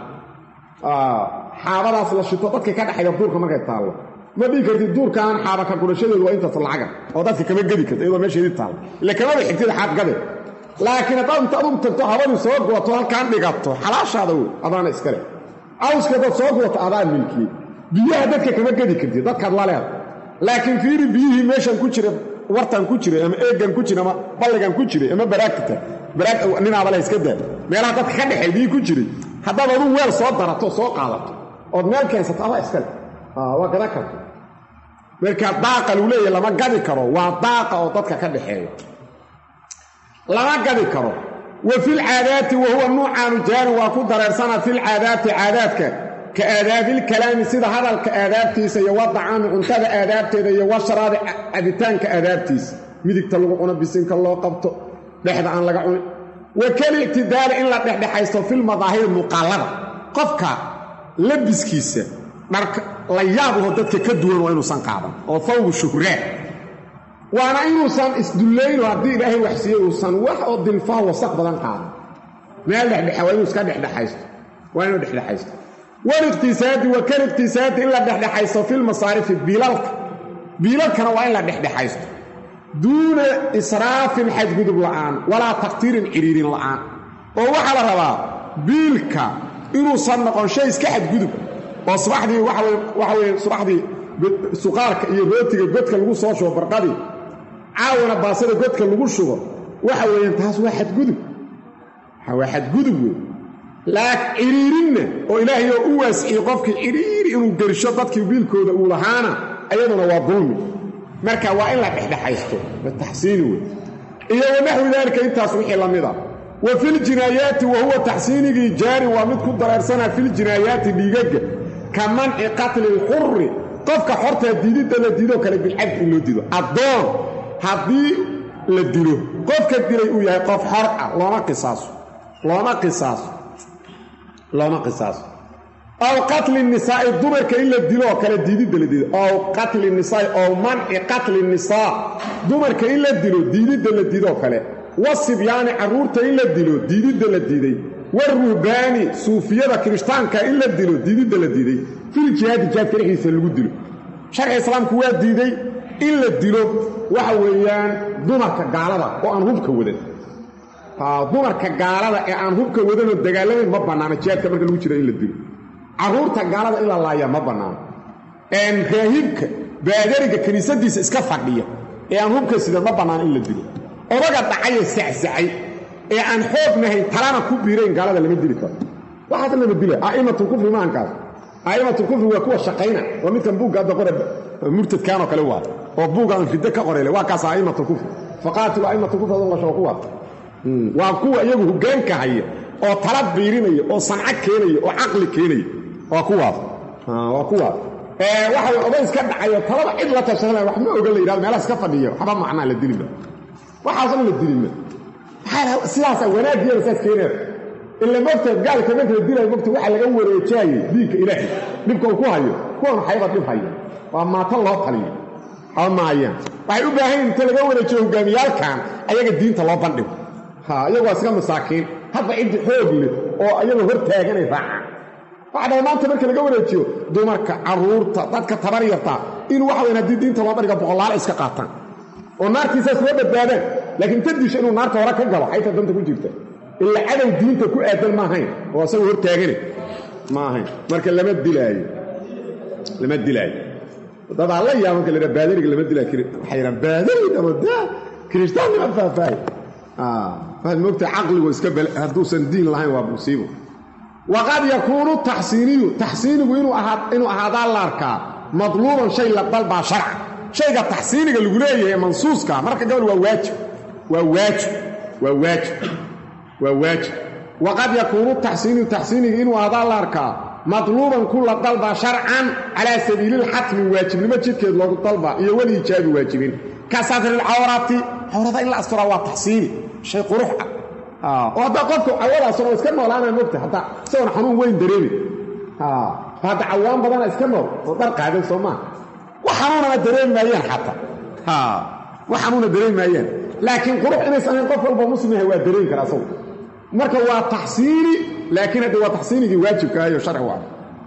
Speaker 1: xaabadaas la shito dadka ka dhexeeya duurka markay taallo ma dhigi kartid duurkaan xaaba ka gurashadeedu waa intaas lacaga oo dadka kama gedi karta iyadoo meesheedii taalla ile kamaba xigtid xaad gade laakiin haddaad inta adugu tagto habadii soo gurato halkaan dhigato xalaashaada wey adaana iskale cawska haddaad soo gurato adaa milkiyey biyaha dadka kama gedi kartid dadkaad la leeda laakiin fiiri biyihii meeshan ku jira wartan ku jiray ama eegan ku jira ama balligan ku jiray ama baraagtita baraag ninaaba la iska daa meelaha dadka ka dhexay biyii ku jiray haddaad adugu weel soo darato soo qaadato ood meel keensato adaa iskale waa gadan karta markaa daaqa lagu leeyahy lama gadi karo waa daaqa oo dadka ka dhaxeeya lama gadi karo wa filcaadaati wa huwa nuucaanu jaarin waa ku dareersanaa filcaadaati caadaadka ka aadaabilkalaami sida hadalka aadaabtiisa iyo wadacaami cuntada aadaabteeda iyo washaraabi cabitaanka aadaabtiisa midigta lagu cuno bisinka loo qabto dhexda aan laga cunin wa kalictidaali in la dhexdhexaysto filmadaahiri muuqaallada qofka labiskiisa dharka la yaabaho dadka ka duwan waa inuusan qaadan oo fawgu shuhraan waana inuusan isdullayno haddii ilaahay waxsiiye uusan wax oo dilfaha wasaq badan qaadan meel dhexdhexa waa inuu iska dhexdhexaysto waa inuu dhexdhexaysto waliqtisaadi wa kaliqtisaadi in la dhexdhexaysto filmasaarifi biilalka biilalkana waa in la dhexdhexaysto duuna israafin xadgudub la'aan walaa taqtiirin cidhiirin la'aan oo waxaa la rabaa biilka inuusan noqon shay iska xadgudub oo subaxdii waxa weye subaxdii suqaarka iyo rootiga godka lagu soo shubo barqadii caawana baasada godka lagu shubo waxa weeyaan taas waa xadgudub waa xadgudub wey laak ciriirinna oo ilaahay oo u waasiciyey qofkii ciriiri inuu gersho dadkii biilkooda uu lahaana ayaduna waa dulmi marka waa in la dhexdhexaysto taxsiini wey iyo wanaxwi daalika intaas wixii la mid a wa filjinaayaati wa huwa taxsiinigii jaarin waa mid ku dareersanaa filjinaayaati dhiigagga ka manci qatli lxuri qofka xortaa diididda la diidoo kale bilcabdi in loo diido addoon haddii la dilo qofka dilay uu yahay qof xor ah looma qisaaso looma qisaaso looma qisaaso aw qatli nisaa'i dumarka in la dilo oo kale diididda la diido aw qatli nisaai ow manci qatli nisaa dumarka in la dilo diididda la diidoo kale wasibyaani carruurta in la dilo diididda la diiday waruhbaani suufiyada kirishtaanka in la dilo diididda la diiday fil jihaadi jihaadka dhexdiisa lagu dilo sharciga islaamku waa diiday in la dilo waxa weeyaan dumarka gaalada oo aan hubka wadan dumarka gaalada ee aan hubka wadanoo dagaalamayn ma bannaano jihaadka marka lagu jira in la dilo carruurta gaalada in la laaya ma bannaano raahibka baadariga kiniisadiisa iska fadhiya ee aan hubka sidan ma bannaano in la dilo odaga dhacaye sacsacay ee aan xoognahayn talana ku biirayn gaalada lama dili karo waxaas lama dila a'immatulkufri maahankaas a'immatulkufri waa kuwa shaqayna waa midkan buugga hadda qore murtadkaanoo kale waa oo buugga aan riddo ka qorele waa kaas a'immatulkufri faqaatilu a'immatulkufri adon lasho kuwa waa kuwa iyagu hoggaanka haya oo tala biirinaya oo sanco keenaya oo caqli keenaya waa kuwaas waa kuwaas waxa oday iska dhacayo talaba cid la tashanaya wax ma ogan la yidhahdo meelaha iska fadhiya waxba macnaa la dilima waxaasna la dilima sidaasa wanaaggeeda saas keeneed ila mogta gaalka marka la dilaayo mogta waxaa laga wareejaayey diinka ilaahay dhibka uu ku hayo kuwan waxayaba dhib haya waa maata loo taliyo haba maayaan waxay u baahan inta laga wareejiyo hogaamiyaalkan ayaga diinta loo bandhigo ha iyagu waa iska masaakiin hadba ciddi xoog leh oo iyagoo hor taaganay raacaan waxa dhahay maanta marka laga wareejiyo dumarka carruurta dadka tabar yartaa in waxa wayan haddii diinta loo bandhiga boqolaal iska qaataan oo naartiisaas loo badbaadaan laakiin ta disha inuu naarta hore ka galo xayta danta ku jirta ila cadow diinta ku aadan ma ahayn oo asaga hor taagane ma ahayn marka lama dilaayo lama dilaayo dadaa la yaaba marka la yidhaha baadariga lama dilaayo waxay yidhahan baadari dhamo daa kirishtaan nima faahfaahay waxaad moogtahay caqligu iska bale hadduusan diin lahayn waa musiibo waqad yakuunu taxsiiniyu taxsiinigu inuu ahaadaa la arkaa madluuban shay la dalbaa sharca shayga taxsiiniga lagu leeyahay mansuuska marka gabal waa waajib waa waajib waa waajib waa waajib waqad yakuunu taxsiiniyu taxsiiniga inuu ahaadaa la arkaa madluuban ku la dalbaa sharcan calaa sabiililxatmi waajibnimo jidkeed loogu dalbaa iyo weliijaabi waajibin ka satrilcawrati cawrada in la asturaa waa taxsiini shay qurux ah oo haddaa qofka cawadaasoo iska noolaana mogta hadda isagoon xanuun weyn dareemi hadda cawaan badana iska nool oo dhar qaadan soo maaha wax xanuunana dareemi maayaan xataa wax xanuuna dareemi maayaan laakiin qurux inaysan ahayn qof walba muslim yahay waa dareemi kara asagu marka waa taxsiini laakiin hadda waa taxsiinigii waajibka ahayo sharci waa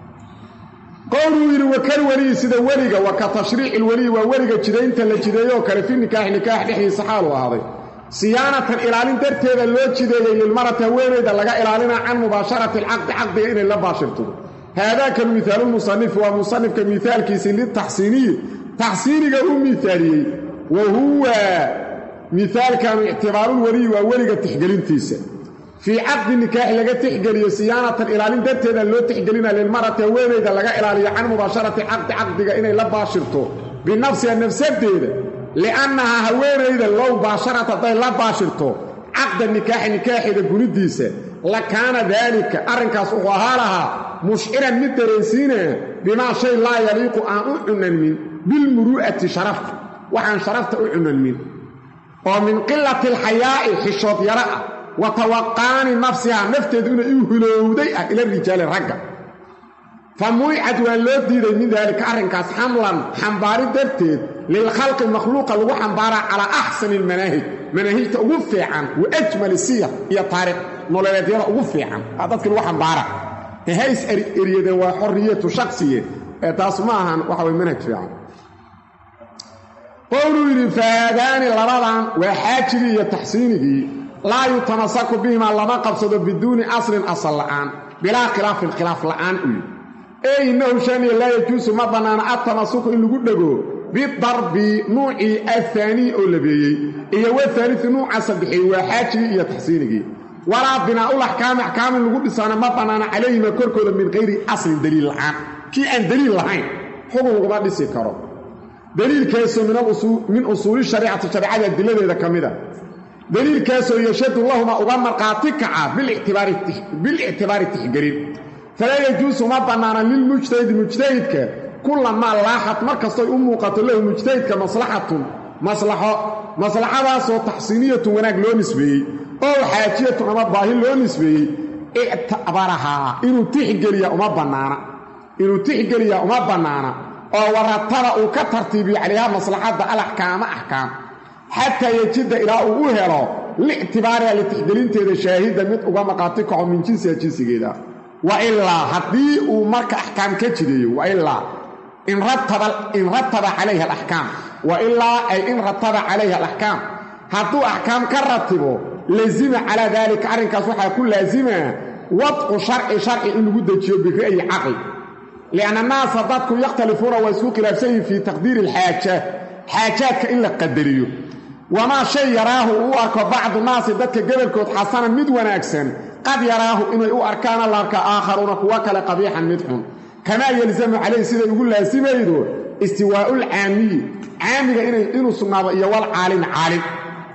Speaker 1: qowluu yidhi wakal weliyi sida weliga wa ka tashriici lweliyi waa weliga jidaynta la jideeyo oo kale fi nikaaxi nikaax dhexdiisa xaalu ahaaday siyaanatan ilaalin darteeda loo jideeyey lilmarati haweenayda laga ilaalinaa can mubaasharati alcaqdi caqdiga inay la baashirto haadaaka mihaalulmusanifi waa musanifka miaalkiisii litaxsiiniyi taxsiiniga u miaaliyey wa huwa miaalkanu ictibaarulweliyi waa weliga tixgelintiisa fii caqdi nikaaxi laga tixgeliyo siyaanatan ilaalin darteeda loo tixgelina lilmarati haweenayda laga ilaaliyo can mubaasharati caqdi caqdiga inay la baashirto binafsiha nafsadeeda liannahaa haweenayda low baasharat hadday la baashirto caqda nikaaxi nikaaxeeda gunidiisa la kaana daalika arrinkaas wuxuu ahaa lahaa mushciran mid dareensiinaya bimaa shay laa yaliiqu aan u cunanmin bilmuru'ati sharafta waxaan sharafta u cunanmin oo min qilati alxayaa'i xishood yaro ah wa tawaqaani nafsihaa nafteedu inay u hulowday ah ila rijaali ragga fa municad waa loo diiday min daalika arrinkaas xamlan xambaari darteed lilkhalqi makhluuqa lagu xambaaraa calaa axsani almanaahij manaahijta ugu fiican wa ajmali siyar iyo taariikh nololeedyada ugu fiican aa dadkii lagu xambaara hays eryadeen waa xorriyatu shaksiye ee taas ma ahan waxa way manhaj fiican qowluu yidhi fahaadaani labadan waa xaajigii iyo taxsiinigii laa yutamasaku bihimaa lama qabsado biduuni aslin asal la'aan bilaa khilaafin khilaaf la'aan u yidhi ee innahu shaniya laa yajuusu ma bannaana adtamasuku in lagu dhego bidarbi nuucii ahaanii oo labeeyey iyo wahaaliu nuuca saddexeey waa xaajigii iyo taxsiinigii walaa binaa'ul axkaami axkaamin lagu dhisaana ma bannaana calayhima korkooda min hayri aslin daliil la'aan kii aan daliil lahayn xugun laguma dhisi karo daliilkaasoo min usuuli shariicati shareecada adiladeeda ka mida daliilkaasoo yashadu lahuma uga markhaati kaca bilictibaari tixgelin falaa yajuusu ma bannaana lilmujtahidi mujtahidka kulamaa laaxad mar kastoy u muuqato lahu mujtahidka maslaxatun maslaxo maslaxadaasoo taxsiiniyatun wanaag loo nisbeeyey oo xaajiyatun ama baahi loo nisbeeyey ictabarahaa inuu tixgeliya uma bannaana inuu tixgeliya uma bannaana oo warataba uu ka tartiibiyo calayha maslaxadda alaxkaama axkaam xataa yejida ilaa uu u helo lictibaariha litixgelinteeda shaahida mid uga maqaati kaco min jinsiha jinsigeeda wa ilaa haddii uu marka axkaam ka jideeyo wailaa in rataba calayha alaxkaam wa ilaa ay in rataba calayha alaxkaam hadduu axkaam ka ratibo lazima calaa daalika arrinkaas waxaa ku laasimaa wadcu sharci sharci in lagu dejiyo bira'yi caqli lianna annaasa dadku yakhtalifuuna waa isku khilaafsan yihin fii taqdiiri alxaajaat xaajaadka in la qadariyo wamaa shay yaraahu uu arko bacdu naasi dadka gobolkood xasanan mid wanaagsan qad yaraahu inay u arkaana la arkaa aakharuuna kuwo kale qabiixan mid xun kamaa yelzamu calayhi siday ugu laasimaydo istiwaa'ul caamiyi caamiga inuu sugnaado iyo wal caalimi caalim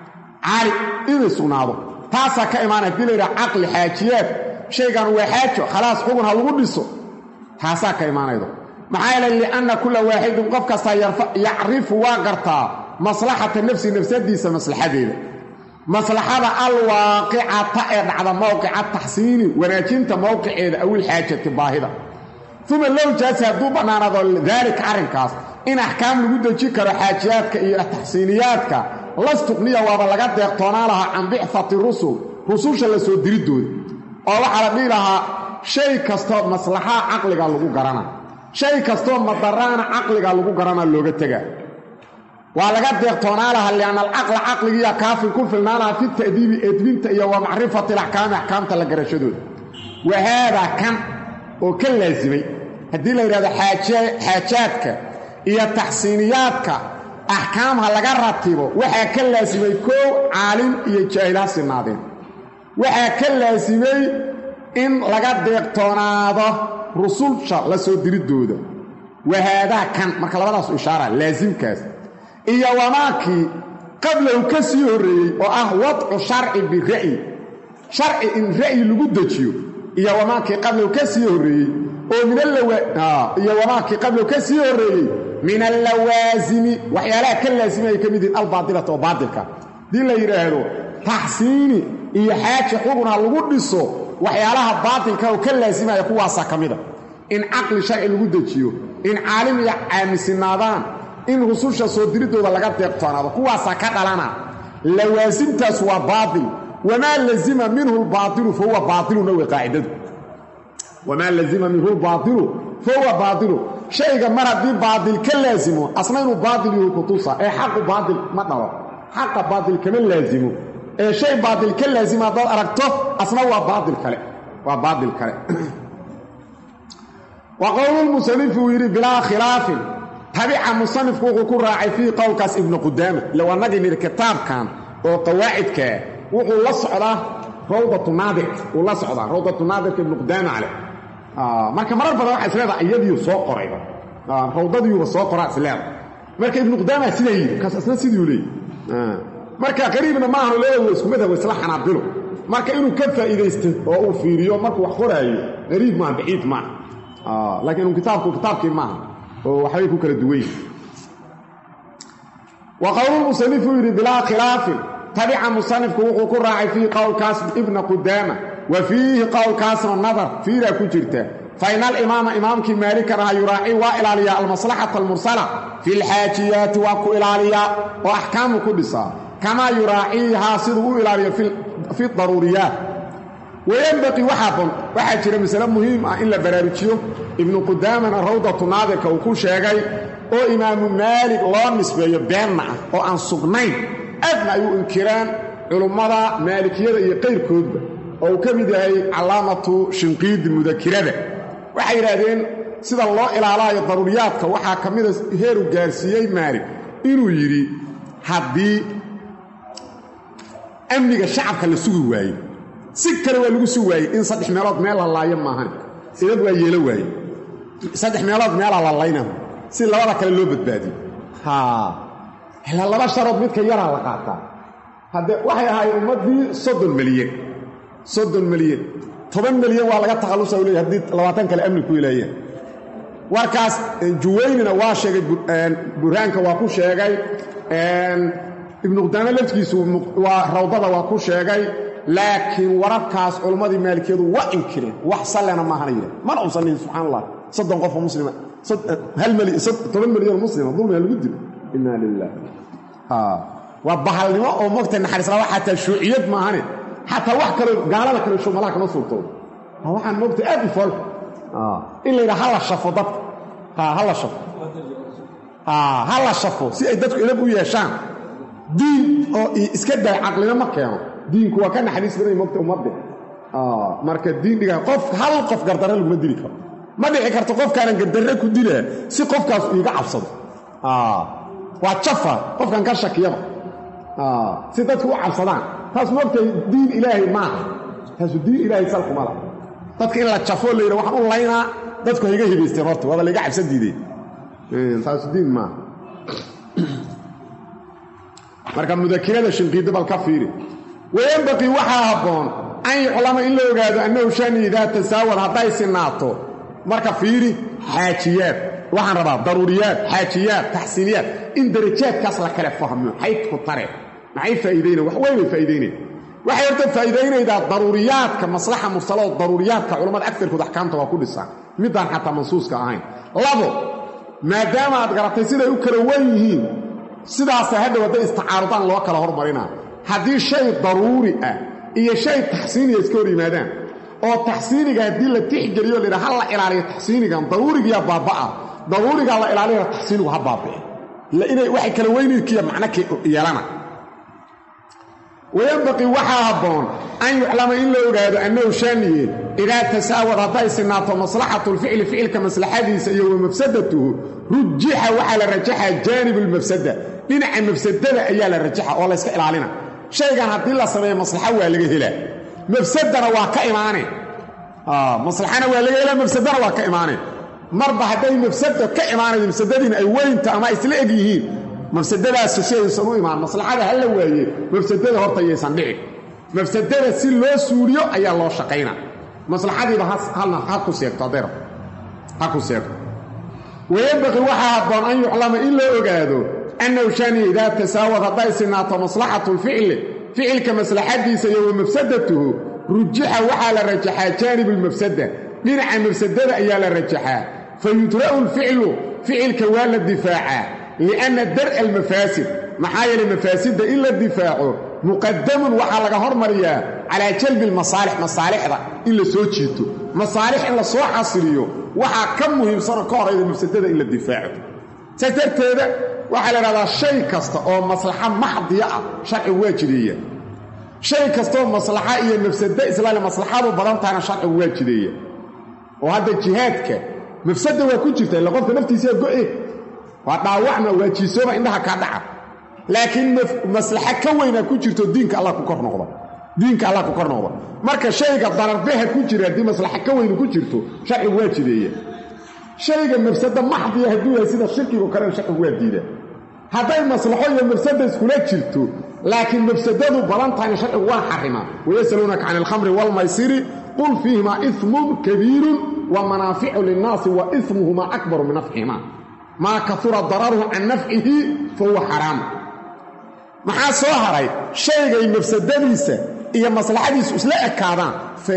Speaker 1: caali inay sugnaado taasaa ka imaanaya hadii layidhaha caqli xaajiyaad shaygan waa xaajo khalaas xugun ha lagu dhiso taasaa ka imaanaydo maxaa yeelay lianna kulla waaxidin qof kastaa yacrifu waa gartaa maslaxata nafsi nafsadiisa maslaxadeeda maslaxada alwaaqicata ee dhacda mowqica taxsiini wanaajinta mowqiceeda awil xaajati baahida uma low jaasi hadduu bannaanaado daalika arrinkaas in axkaam lagu deji karo xaajiyaadka iyo taxsiiniyaadka lastuqniya waaba laga deeqtoonaa lahaa can bicfati rusul rususha la soo diridooda oo waxaa la dhihi lahaa shay kastoo maslaxaa caqliga lagu garana shay kastoo madaraana caqliga lagu garana looga tegaa waa laga deeqtoonaa lahaa lianna alcaqla caqligiiya kaafin ku filnaa lahaa fi ta'diibi edbinta iyo wa macrifati alaxkaami axkaamta la garashadooda wa haadaa kan oo ka laasimay haddii la yidhahdo xaajaadka iyo taxsiiniyaadka axkaamha laga ratibo waxaa ka laasimay koow caalim iyo jaahil ha sinaadeen waxaa ka laasimay in laga deeqtoonaado rusulsha la soo diridooda wahaadaa kan marka labadaasu ishaara laasimkaas iyo wamaakii qablahu ka sii horreeyey oo ah wadcu sharci bira'yi sharci in ra'yi lagu dejiyo iyo wamaakii qablahu ka sii horreeyey oo minaiyo wamaakii qablahu ka sii horreeyey min allawaasimi waxyaalaha ka laasimi ay ka mid yihiin albaatilata oo baatilka haddii la yidhaahdo taxsiini iyo xaaji xugun ha lagu dhiso waxyaalaha baatilka oo ka laasimaya kuwaasaa ka mida in caqli sharci lagu dejiyo in caalim iyo caamisinaadaan in rususha soo diridooda laga deeqtoonaado kuwaasaa ka dhalana lawaasimtaas waa baatil wamaa lazima minhu lbaailu fahuwa baailuna wey qaacidadu wamaa lazima minhu lbaailu fahuwa baailu shayga mar haddii baatil ka laasimo asna inuu baatil yuhu kutusa ee xaqu baatil ma dhalo xaqa baatil kama laasimo ee shay baatil ka laasimo haddaad aragto asna waa baail kale waa baatil kale wa qowlulmusanifu uu yidhi bilaa khilaafin tabica musanifku wuxuu ku raacay fii qowlkaas ibnu qudaama ilow annagii nidhi kitaabkan oo qawaacidkaa wuxuu la socdaa rawdatu naadir wuu la socdaa rawdatu naadirka ibnu qudaama caleh marka marar badan waxaa isleedaha iyadiiu soo qorayba rawdadiiuba soo qoraa isleeda marka ibnu qudaama sidaa yidhi kaas isna sidiiu leeyay marka qariibna maahan leeyahay isku madhab isla xanaabilo marka inuu ka faa'iidaysto oo uu fiiriyo markuu wax qoraayo qariib maaha baciid maaha laakiin inu kitaabku kitaabkii maaha oo waxbay ku kala duwan yihin wa qowlulmusanifu yidhi bilaa khilaafin tabica musanifku wuxuu ku raacay fii qowlkaas ibna qudaama wa fiihi qowlkaasna nadar fiiraa ku jirta fa ina alimaama imaamkii maalikan aha yuraaci waa ilaaliyaa almaslaxata almursala fi lxaajiyaati waa ku ilaaliyaa oo axkaamu ku dhisaa kamaa yuraaciihaa siduu u ilaaliyo fi daruuriyaat wayanbaqii waxaa waxaa jira masale muhiim ah in la baraarujiyo ibnu qudaamana rawdatu naadirka uu ku sheegay oo imaamu maalig loo nisbeeyo beenna ah oo aan sugnayn aadna ay u inkiraan culummada maalikiyada iyo qayrkoodba oo uu ka mid yahay calaamatu shinqiidi mudakirada waxay yidhaahdeen sida loo ilaalaayo daruuriyaadka waxaa ka mida heeru gaarsiiyey maalig inuu yidhi haddii amniga shacabka la sugi waaye si kale waa lagu sugi waayey in saddex meelood meel la laayo maahan idad waa yeelo waaye saddex meelood meelaa la layna si labada kale loo badbaadiyo ilaa laba sharood midka yaraa la qaataa hadde waxay ahaayeen ummaddii soddon milyan soddon milyan toban milyan waa laga takhallusa u leey haddii labaatan kale amni ku ilaayeen warkaas juwaynina waa sheegay burhaanka waa ku sheegay ibnu qudaame laftigiisu waa rawdada waa ku sheegay laakiin wararkaas culimmadii maalikiyadu waa inkireen wax sallena maahana yidhah mana uusan dhihin subxaan allah soddon qofoo muslima toban milyan muslima dulmiga lagu dilo inaa lilah waa bahalnimo oo mogta naxariislaba xataa shuuciyad maahane xataa wax kaloo gaalada kale shumalaha kama suurtoodo waxaan mogta aad u fool in la yidhaha hala shafo dadka hala shafo hala shafo si ay dadku idab u yeeshaan diin oo iska day caqlina ma keeno diinku waa ka naxariis baday mogta ummadde marka diin dhiga qof hal qof gardarre laguma dili karo ma dhici karto qofkaanan gardarre ku dilaa si qofkaas iiga cabsado waa jafa qofkan ka shakiyaba si dadku u cabsadaan taas mogtay diin ilaahay maaha taasu diin ilaahay salkuma laha dadka in la jafoo la yidha waxaan u laynaa dadku hayga hibaysteen horta waaba layga cabsan diideen taasu diin maaha marka mudakirada shinqiidda bal ka fiiri wayanbaqii waxaa habboon an yuclama in la ogaado annahu shani idaa tasaawad hadday sinaato marka fiiri xaajiyaad waxaan rabaa daruuriyaad xaajiyaad taxsiiniyaad in darajaadkaas la kale fahmo xaydku tare maxay faa'iidayna wax weyn bay faa'iidaynayn waxay horta faa'iidaynaydaa daruuriyaadka maslaxa mursaloo daruuriyaadka culammada agtarkood axkaamta waa ku dhisaan middaan xataa mansuuska ahayn labo maadaama aad garatay siday u kala wan yihiin sidaasa hadhow hadday istacaarudaan loo kala hormarinaa haddii shay daruuri ah iyo shay taxsiiniya iska hor yimaadaan oo taxsiiniga haddii la tixgeliyo laydha ha la ilaaliyo taxsiinigan daruurigiyaa baabba'a daruurigaa la ilaaliyana taxsiinigu ha baabi'e inay waxay kala weynkiya macno yeelana wayanbaqii waxaa habboon an yuclama in la ogaado annahu shaaniye idaa tasaawad hadday sinaato maslaxatulficli ficilka maslaxadiisa iyo wa mafsadatuhu rujixa waxaa la rajaxaa jaanibu lmafsada dhinaca mafsadada ayaa la rajaxa oo layska ilaalina shaygan haddii la sameeyo maslaxa waa laga helaa mafsadana waa ka imaane maslaxana waa laga helaa mafsadana waa ka imaane marba hadday mafsado ka imaanaydo mafsadadiina ay weynta ama isla eg yihiin mafsadadaas si aysan u imaan maslaxada ha la waaye mafsadada horta yaysan dhicin mafsadada si loo suuliyo ayaa loo shaqayna maslaxadiiba halna ha ku seegto adeer ha ku seegto wayanbaqii waxaa habboon an yuclama in loo ogaado annahu shani idaa tasaawad hadday sinaato maslaxatu lficli ficilka maslaxadiisa iyo wa mafsadatuhu rujixa waxaa la rajaxaa jaanibu lmafsada dhinaca mafsadada ayaa la rajaxaa fa yudra'u lficlu ficilka waa la difaacaa lianna dar'a almafaasid maxaa yeelay mafaasidda in la difaaco muqadamun waxaa laga hormariyaa calaa jalbi almasaalix masaalixda in la soo jiito masaalix in la soo xasiliyo waxaa ka muhiimsanoo ka horayda mafsadada in la difaaco saas darteeda waxaa la idhahdaa shay kasta oo maslaxa maxdiya ah sharcigu waa jideeya shay kastaoo maslaxa iyo mafsado islaale maslaxadu badan tahana sharcigu waa jideeya oo hadda jihaadka mafsada waa ku jirta illa qofka naftiisaa go'e waa dhaawacma waa jiisooba indhaha kaa dhaca laakiin maslaxa ka weynaa ku jirto diinka allah ku kor noqda diinka allah ku kor noqda marka shayga dararbeha ku jira haddii maslaxa ka weyni ku jirto sharcigu waa jideeya shayga mafsado maxdiya hadduu yahay sida shirkigo kalena sharcigu waa diida hadday maslaxo iyo mafsada iskula jirto laakiin mafsadadu badan tahayna sharcigu waa xarimaa wayasaluunaka can alkhamri waalmaysiri qul fiihimaa ismun kabiirun wa manaaficu linnaasi wa ismuhumaa akbaru min nafcihimaa maa kaura dararuhu can nafcihi fa huwa xaraam maxaa soo haray shaygay mafsadadiisa iyo maslaxadiisu isla ekaadaan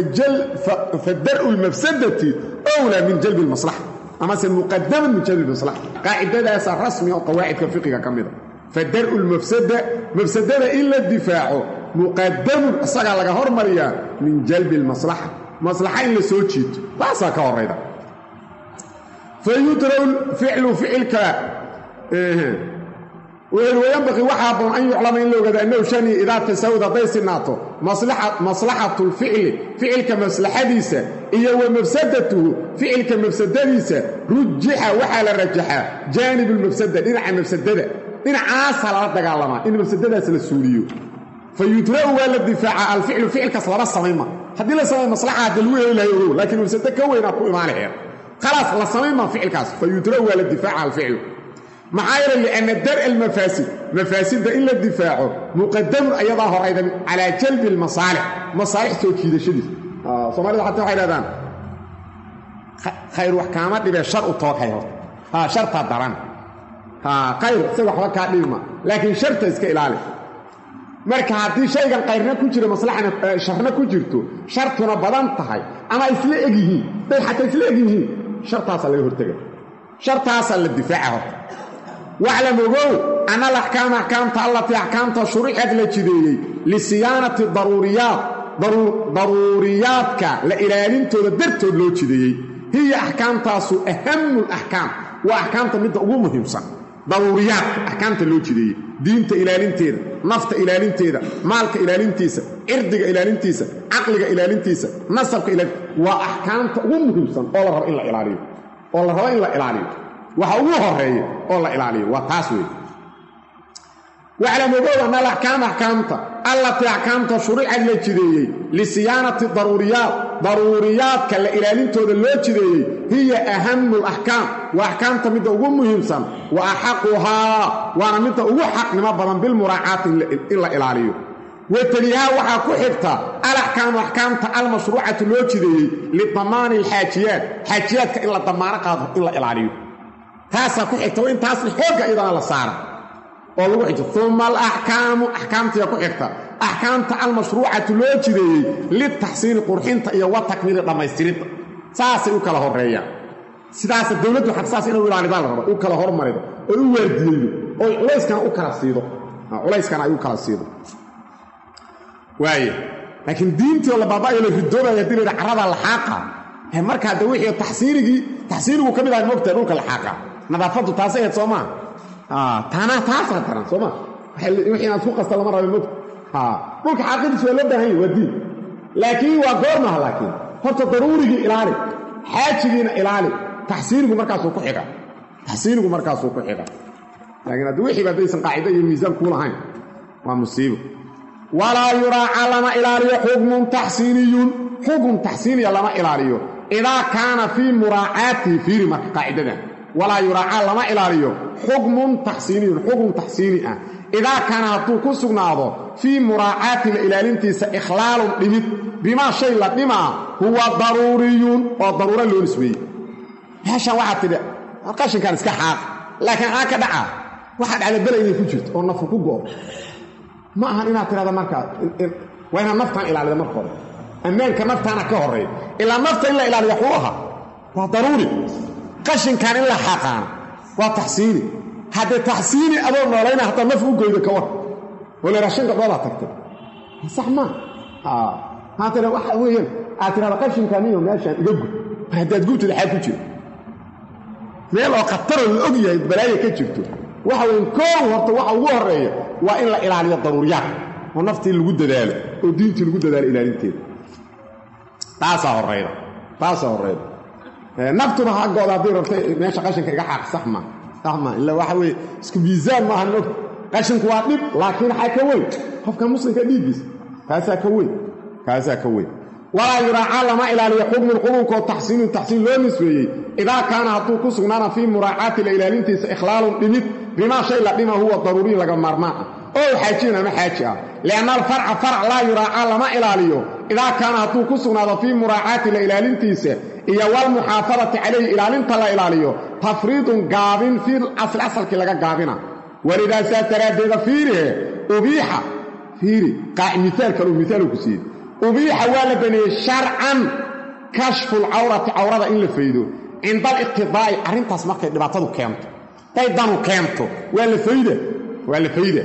Speaker 1: fa dar'u lmafsadati wlaa min jalbi lmaslaxa amase muqadaman min jalbi maslaxa qaacidadaasa rasmi oo qawaacidka fiqiga ka mida fa dar'u lmafsada mafsadada in la difaaco muqadamun isagaa laga hormariyaa min jalbi lmaslaxa maslaxa in la soo jiito taasaa ka horayda fa yudra'u ficlu ficilka wuxuu wayanbaqii waxaa haboon an yuclama in la ogaado annahu shani idaa tasawad hadday sinaato maslaxatu lficli ficilka maslaxadiisa iyo wa mafsadatuhu ficilka mafsadadiisa rujixa waxaa la rajaxaa jaanib lmafsada dhinaca mafsadada dhinacaasaa lala dagaalamaa in mafsadadaas la suuliyo fa yudra'u waa la difaaca alficlu ficilkaas laba samayma haddii la samay maslaxa hadda lagu heli lahay ogow laakiin mafsado ka weynaa ku imaanaheed khalaas la samayma ficilkaas fa yudra'u waa la difaaca alficlu maxaa yeele lianna dar'a almafaasid mafaasidda in la difaaco muqadamun ayadaa horayda calaa jalbi almasaalix masaalix soo jiidashadiisa soomaalida xataa waxay dhahdaan khayr wax kaama dhibee shar u tooghay horta ha shartaa daran ha khayr isaga waxba kaa dhibima laakiin sharta iska ilaali marka haddii shaygan kayrna ku jiro maslaxana sharna ku jirto shartuna badan tahay ama isla eg yihiin day xataa isla eg yihiin shartaasaa laga hortega shartaasaa la difaaca horta waclam ogow ana alaxkaama axkaamta allatii axkaamta shurixad la jideeyey lisiyaanati daruuriyaat daruuriyaadka la ilaalintooda dartood loo jideeyey hiya axkaamtaasu ahamu laxkaam waa axkaamta midda ugu muhiimsan daruuriyaadka axkaamta loo jideeyey diinta ilaalinteeda nafta ilaalinteeda maalka ilaalintiisa cirdiga ilaalintiisa caqliga ilaalintiisa nasabka ilaalin waa axkaamta ugu muhiimsan oo la rabo in la ilaaliyo oo la rabo in la ilaaliyo waxa ugu horeeya oo la ilaaliyo waa taas wey waclam ogow ana alaxkaam axkaamta allatii axkaamta shuricad la jideeyey lisiyaanati daruuriyaat daruuriyaadka la ilaalintooda loo jideeyey hiya ahamu laxkaam waa axkaamta midda ugu muhiimsan wa axaquhaa waana midda ugu xaqnimo badan bilmuraacaati in la ilaaliyo wateliyaha waxaa ku xigta alaxkaamu axkaamta almashruucatu loo jideeyey lidamaani alxaajiyaat xaajiyaadka in la damaano qaado in la ilaaliyo taasaa ku xigta in taasna xoogga iyadana la saara oo lagu xigto uma alaxkaamu axkaamtiya ku xigta axkaamta almashruucatu loo jideeyey litaxsiini qurxinta iyo wa takmiili dhammaystiridda saasay u kala horeeyaan sidaasa dowladdu xaq saas inay u ilaalidaa la raba u kala hormarido oo u waardiyeydo oo culayskana u kala siido culayskana ay u kala siido waaya laakiin diintii oo la baaba'ayo la ridoobaya hadii layidha carrada laxaaqa markaa de wixii taxsiinigii taxsiinigu ka mid ahay mogtahay dhulka laxaaqa nadaafaddu taasay ahayd soo maa taana taasaa daran soo maa wixii inaad ku qasta lama raba mogta dhulka xaaqidiis waa loo baahan yahy waa diin laakiin waa goormaha laakiin horta daruurigii ilaali xaajigiina ilaali taxsiinigu markaasuu ku xiga taxsiinigu markaasuu ku xiga laakiin haddi wixiiba haddaysan qaacida iyo miisaan kuu lahayn waa musiibo walaa yuraaca lama ilaaliyo xukmun taxsiiniyun xukun taxsiiniya lama ilaaliyo idaa kaana fii muraacaatihi fiiri marka qaacidadan walaa yuraaca lama ilaaliyo xukmun taxsiiniyun xukun taxsiini ah idaa kaana hadduu ku sugnaado fii muraacaati la ilaalintiisa ikhlaalun dhimid bimaa shay la dhimaa huwa daruuriyun oo daruura loo nisbeeyey meeshan waxaad tidhi qashinkan iska xaaq laakiin aa ka dhaca waxaad cadabela inay ku jirto oo nafu ku go'o ma ahan inaad tidhahda markaa waa inaad naftaan ilaalida marka hore ammaanka naftaana ka horreeya ilaa nafta in la ilaaliya xuu ahaa waa daruuri qashinkan in la xaqaana waa taxsiini haddee taxsiini adoo noolayna hataa naf u goydo ka war oo la raashin gabdhoodaa tagtay sax maa maa tira waxa weeyaan aad tirahda qashinkan iyo meeshaan iga gub mar haddaad gubtida xaad ku jiro meel oo khataroo la og yahay balaayo ka jirto waxa weyn koow horta waxa ugu horreeya waa in la ilaaliyo daruuriyaad oo naftii lagu dadaalo oo diintii lagu dadaalo ilaalinteeda taasaa horrayda taasaa horrayda naftuba ha gooda haddii rabtay meesha qashinka iga xaaq sax maa sax maa illa waxa weeye isku miisaan maaha nog qashinku waa dhib laakiin waxaa ka weyn qofka muslimka dhiiggiisa kaasaa ka weyn kaasaa ka weyn walaa yuraaca lama ilaaliyo xukmun xukunkoo taxsiinun taxsiin loo nisbeeyey idaa kaana hadduu ku sugnaana fii muraacaati la ilaalintiisa ikhlaalun dhimid bimaa shay la dhima huwa daruuriyin laga maarmaan ah oo xaajiyin ama xaaji ah lianna alfarca farc laa yuraaca lama ilaaliyo idaa kaana hadduu ku sugnaado fii muraacaati la ilaalintiisa iyo walmuxaafadati calayhi ilaalinta la ilaaliyo tafriidun gaabin fii asli asalkii laga gaabina walidaasaa daraaddeeda fiirihe ubiixa fiiri miaal kaleu miaaluu ku siiyey ubiixa waa la baneeyey sharcan kashfu lcawrati cawrada in la faydo cinda aliqtidaa'i arrintaas markay dhibaatadu keento day danu keento waa la fayda waa la fayda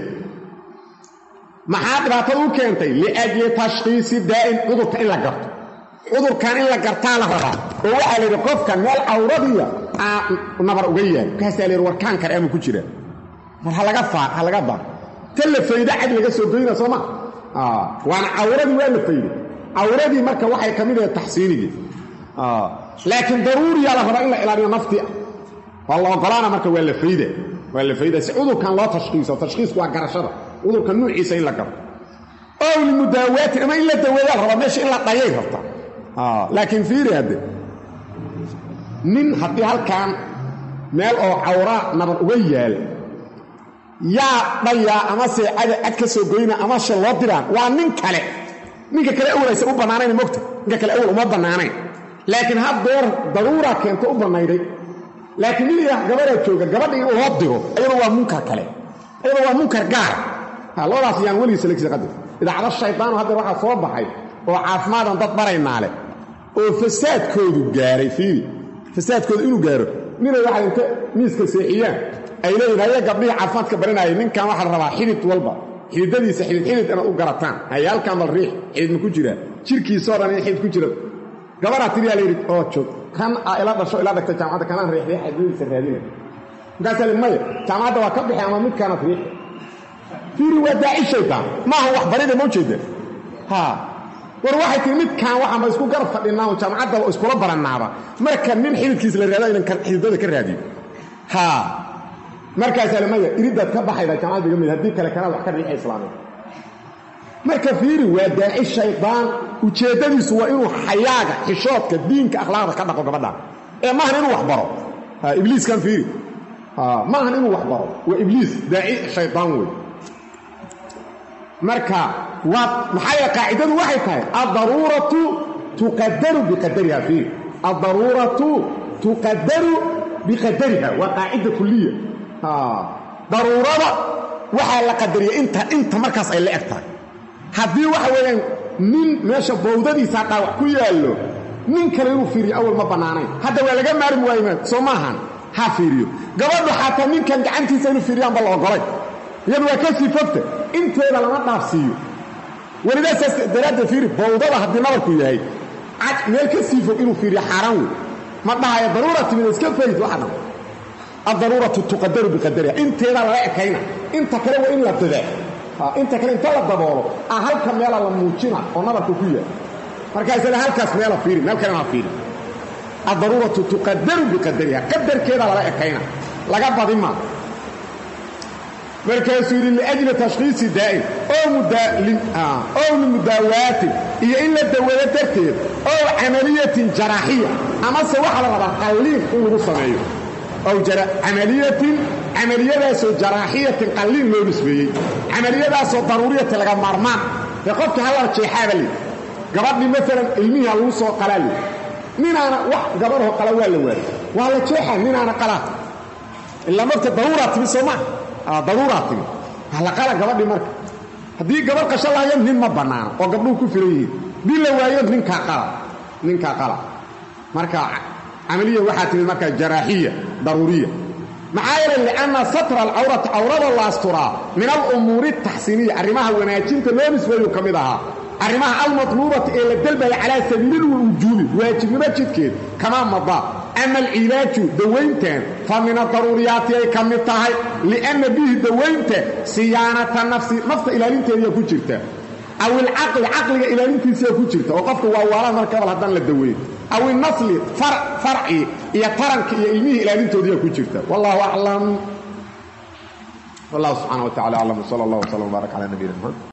Speaker 1: maxaa dhibaatada u keentay liajli tashkhiisi daa'in cudurka in la garto cudurkan in la gartaa la rabaa oo waxaa la yidhi qofkan meel cawradiya aa nabar uga yahay markaasaa la yidhi warkaan kale ama ku jira mar halaga ha laga baar ta la fayda cad laga soo goyna soo ma waana cawradii waa la fayday cawradii marka waxay ka mid ahayd taxsiinigii laakiin daruuriyaa la rabaa in la ilaaliyo naftii ah waa la ogolaana marka waa la fayda waa la fayda si cudurkan loo tashkiiso tashkiisku waa garashada cudurka nuuciisa in la garo ow limudaawaati ama in la daweeyaa la rabaa meesha in la dhayay rabta laakiin fiiri hadde nin haddii halkan meel oo cawraa nabar uga yaal yaa dhayaa amase cada cad ka soo goyna ama she loo diraan waa nin kale ninka kale awlaysa u bannaanayn mogta ninka kale awal uma bannaanayn laakiin haddeer daruura keento u bannayday laakiin nin ilah gabadaa jooga gabadha in loo diro ayadoo waa munkar kale ayadoo waa munkar gaar labadaas yaan weligiisa legsi qadir idaacado shaydaanu haddeer waxaa soo baxay oo caafimaadaan dad baraynaa leh oo fasaadkoodu gaaray fiiri fasaadkoodu inuu gaaro ninay waxay inta miiska seexiyaan ay leeyihin haya gabdhihii caafimaadka baranayay ninkan waxaa la rabaa xidid walba xididadiisa xidid xidid inaad u garataan haya halkan bal riix xidid ma ku jiraa jirkiisoo dhan in xidid ku jira gabaraa tiriyaa layidhi oo joog kan a ila dhasho ila dhagta jaamacadda kanaan riixriix xididadiisa raadina markaasaa li maya jaamacadda waa ka bixi ama midkaanaad riixi fiiri waa daaci shaydaan maaha wax barida ma ujeeda ha war waxay tii midkaan waxaanba isku garab fadhinaa oo jaamacadda iskula barannaaba marka nin xididkiisa la raada inan xididada ka raadiyo ha markaasaa le maya iridaad ka baxayda jaamacadda iga mid haddii kale kanaad wax ka riixa islaamiya marka fiiri waa daaci shaydaan ujeeddadiisu waa inuu xayaaga xishoodka diinka akhlaaqda ka dhaqo gabadha ee maahan inuu wax baro ibliiskan fiiri maahan inuu wax baro waa ibliis daaci shaydaan wey marka waa maxaa yeele qaacidadu waxay tahay addaruuratu tuqadaru biqadariha fiiri addaruuratu tuqadaru biqadariha waa qaacida kuliya daruurada waxaa la qadariya inta inta markaas ay la eg tahay haddii waxa weeyaan nin meesha bowdadiisaa dhaawac ku yaallo nin kale inuu fiiriyo awal ma bannaanayn hadda waa laga maarmi waayma soo maahan ha fiiriyo gabadhu xataa ninkan gacantiisa inuu fiiriyaanba la ogolay iyadu waa ka sii fogta inteeda lama dhaafsiiyo welidaasaas daraaddeed fiiri bowdada haddii nabarku yahay meel ka sii fog inuu fiiriyo xaaraan wey ma dhahayo daruura timid iska fayd waxa dhan addaruuratu tuqadaru biqadariha inteedaa lala ekayna inta kale waa in la dadaa inta kale inta la daboolo ah halka meela la muujina oo nabarku ku yahay markaasle halkaas meela fiiri meel kalena ha fiiri addaruuratu tuqadaru biqadariha qadarkeedaa lala ekayna laga badi maa markaasuu yidhi liajli tashkhiisi daa'in ow limudaawatin iyo in la daweeyo darteed ow camaliyatin jaraaxiya amase waxaa la rabaa qalliin in lagu sameeyo ow camaliyatin camaliyadaasoo jaraaxiyatin qalliin loo nisbeeyey camaliyadaasoo daruuriyatin laga maarmaan ee qofka halla jeexaaba leh gabadhii maalan ilmihii ha lagu soo qalaa leh ninaana wax gabadhoo qala waa la waayo waa la jeexaa ninaana qalaa ilaa marka daruuraa timi soo maa daruuraa timi halaqala gabadhii marka haddii gabadh qasho lahayo nin ma bannaano oo gabdhuhu ku filan yihiin dii la waayo ninkaa qala ninkaa qala marka camaliya waxaa timid markaa jaraaxiya daruuriya maxaa yeelay lianna satra alcawrati cawrada la asturaa min alumuuri ataxsiiniya arrimaha wanaajinta loo nisbeeyu ka mid ahaa arrimaha almatluubati ee la dalbaya calaa sabiililwujuubi waajibnimo jidkeed kamaa madaa ama alcilaaju dawayntan fa min adaruuriyaati ay ka mid tahay lianna bihi dawaynta siyaanata nafsi nafta ilaalinteediyaa ku jirta aw ilcaqli caqliga ilaalintiisaa ku jirta oo qofka waa waalaan marka abal haddaan la daweyn aw inasli farci iyo taranka iyo ilmihii ilaalintoodiyaa ku jirta wallahu aclam wallahu subxana wa tacala aclam wsala allah wslam wbaarak cala nabiyina mxamed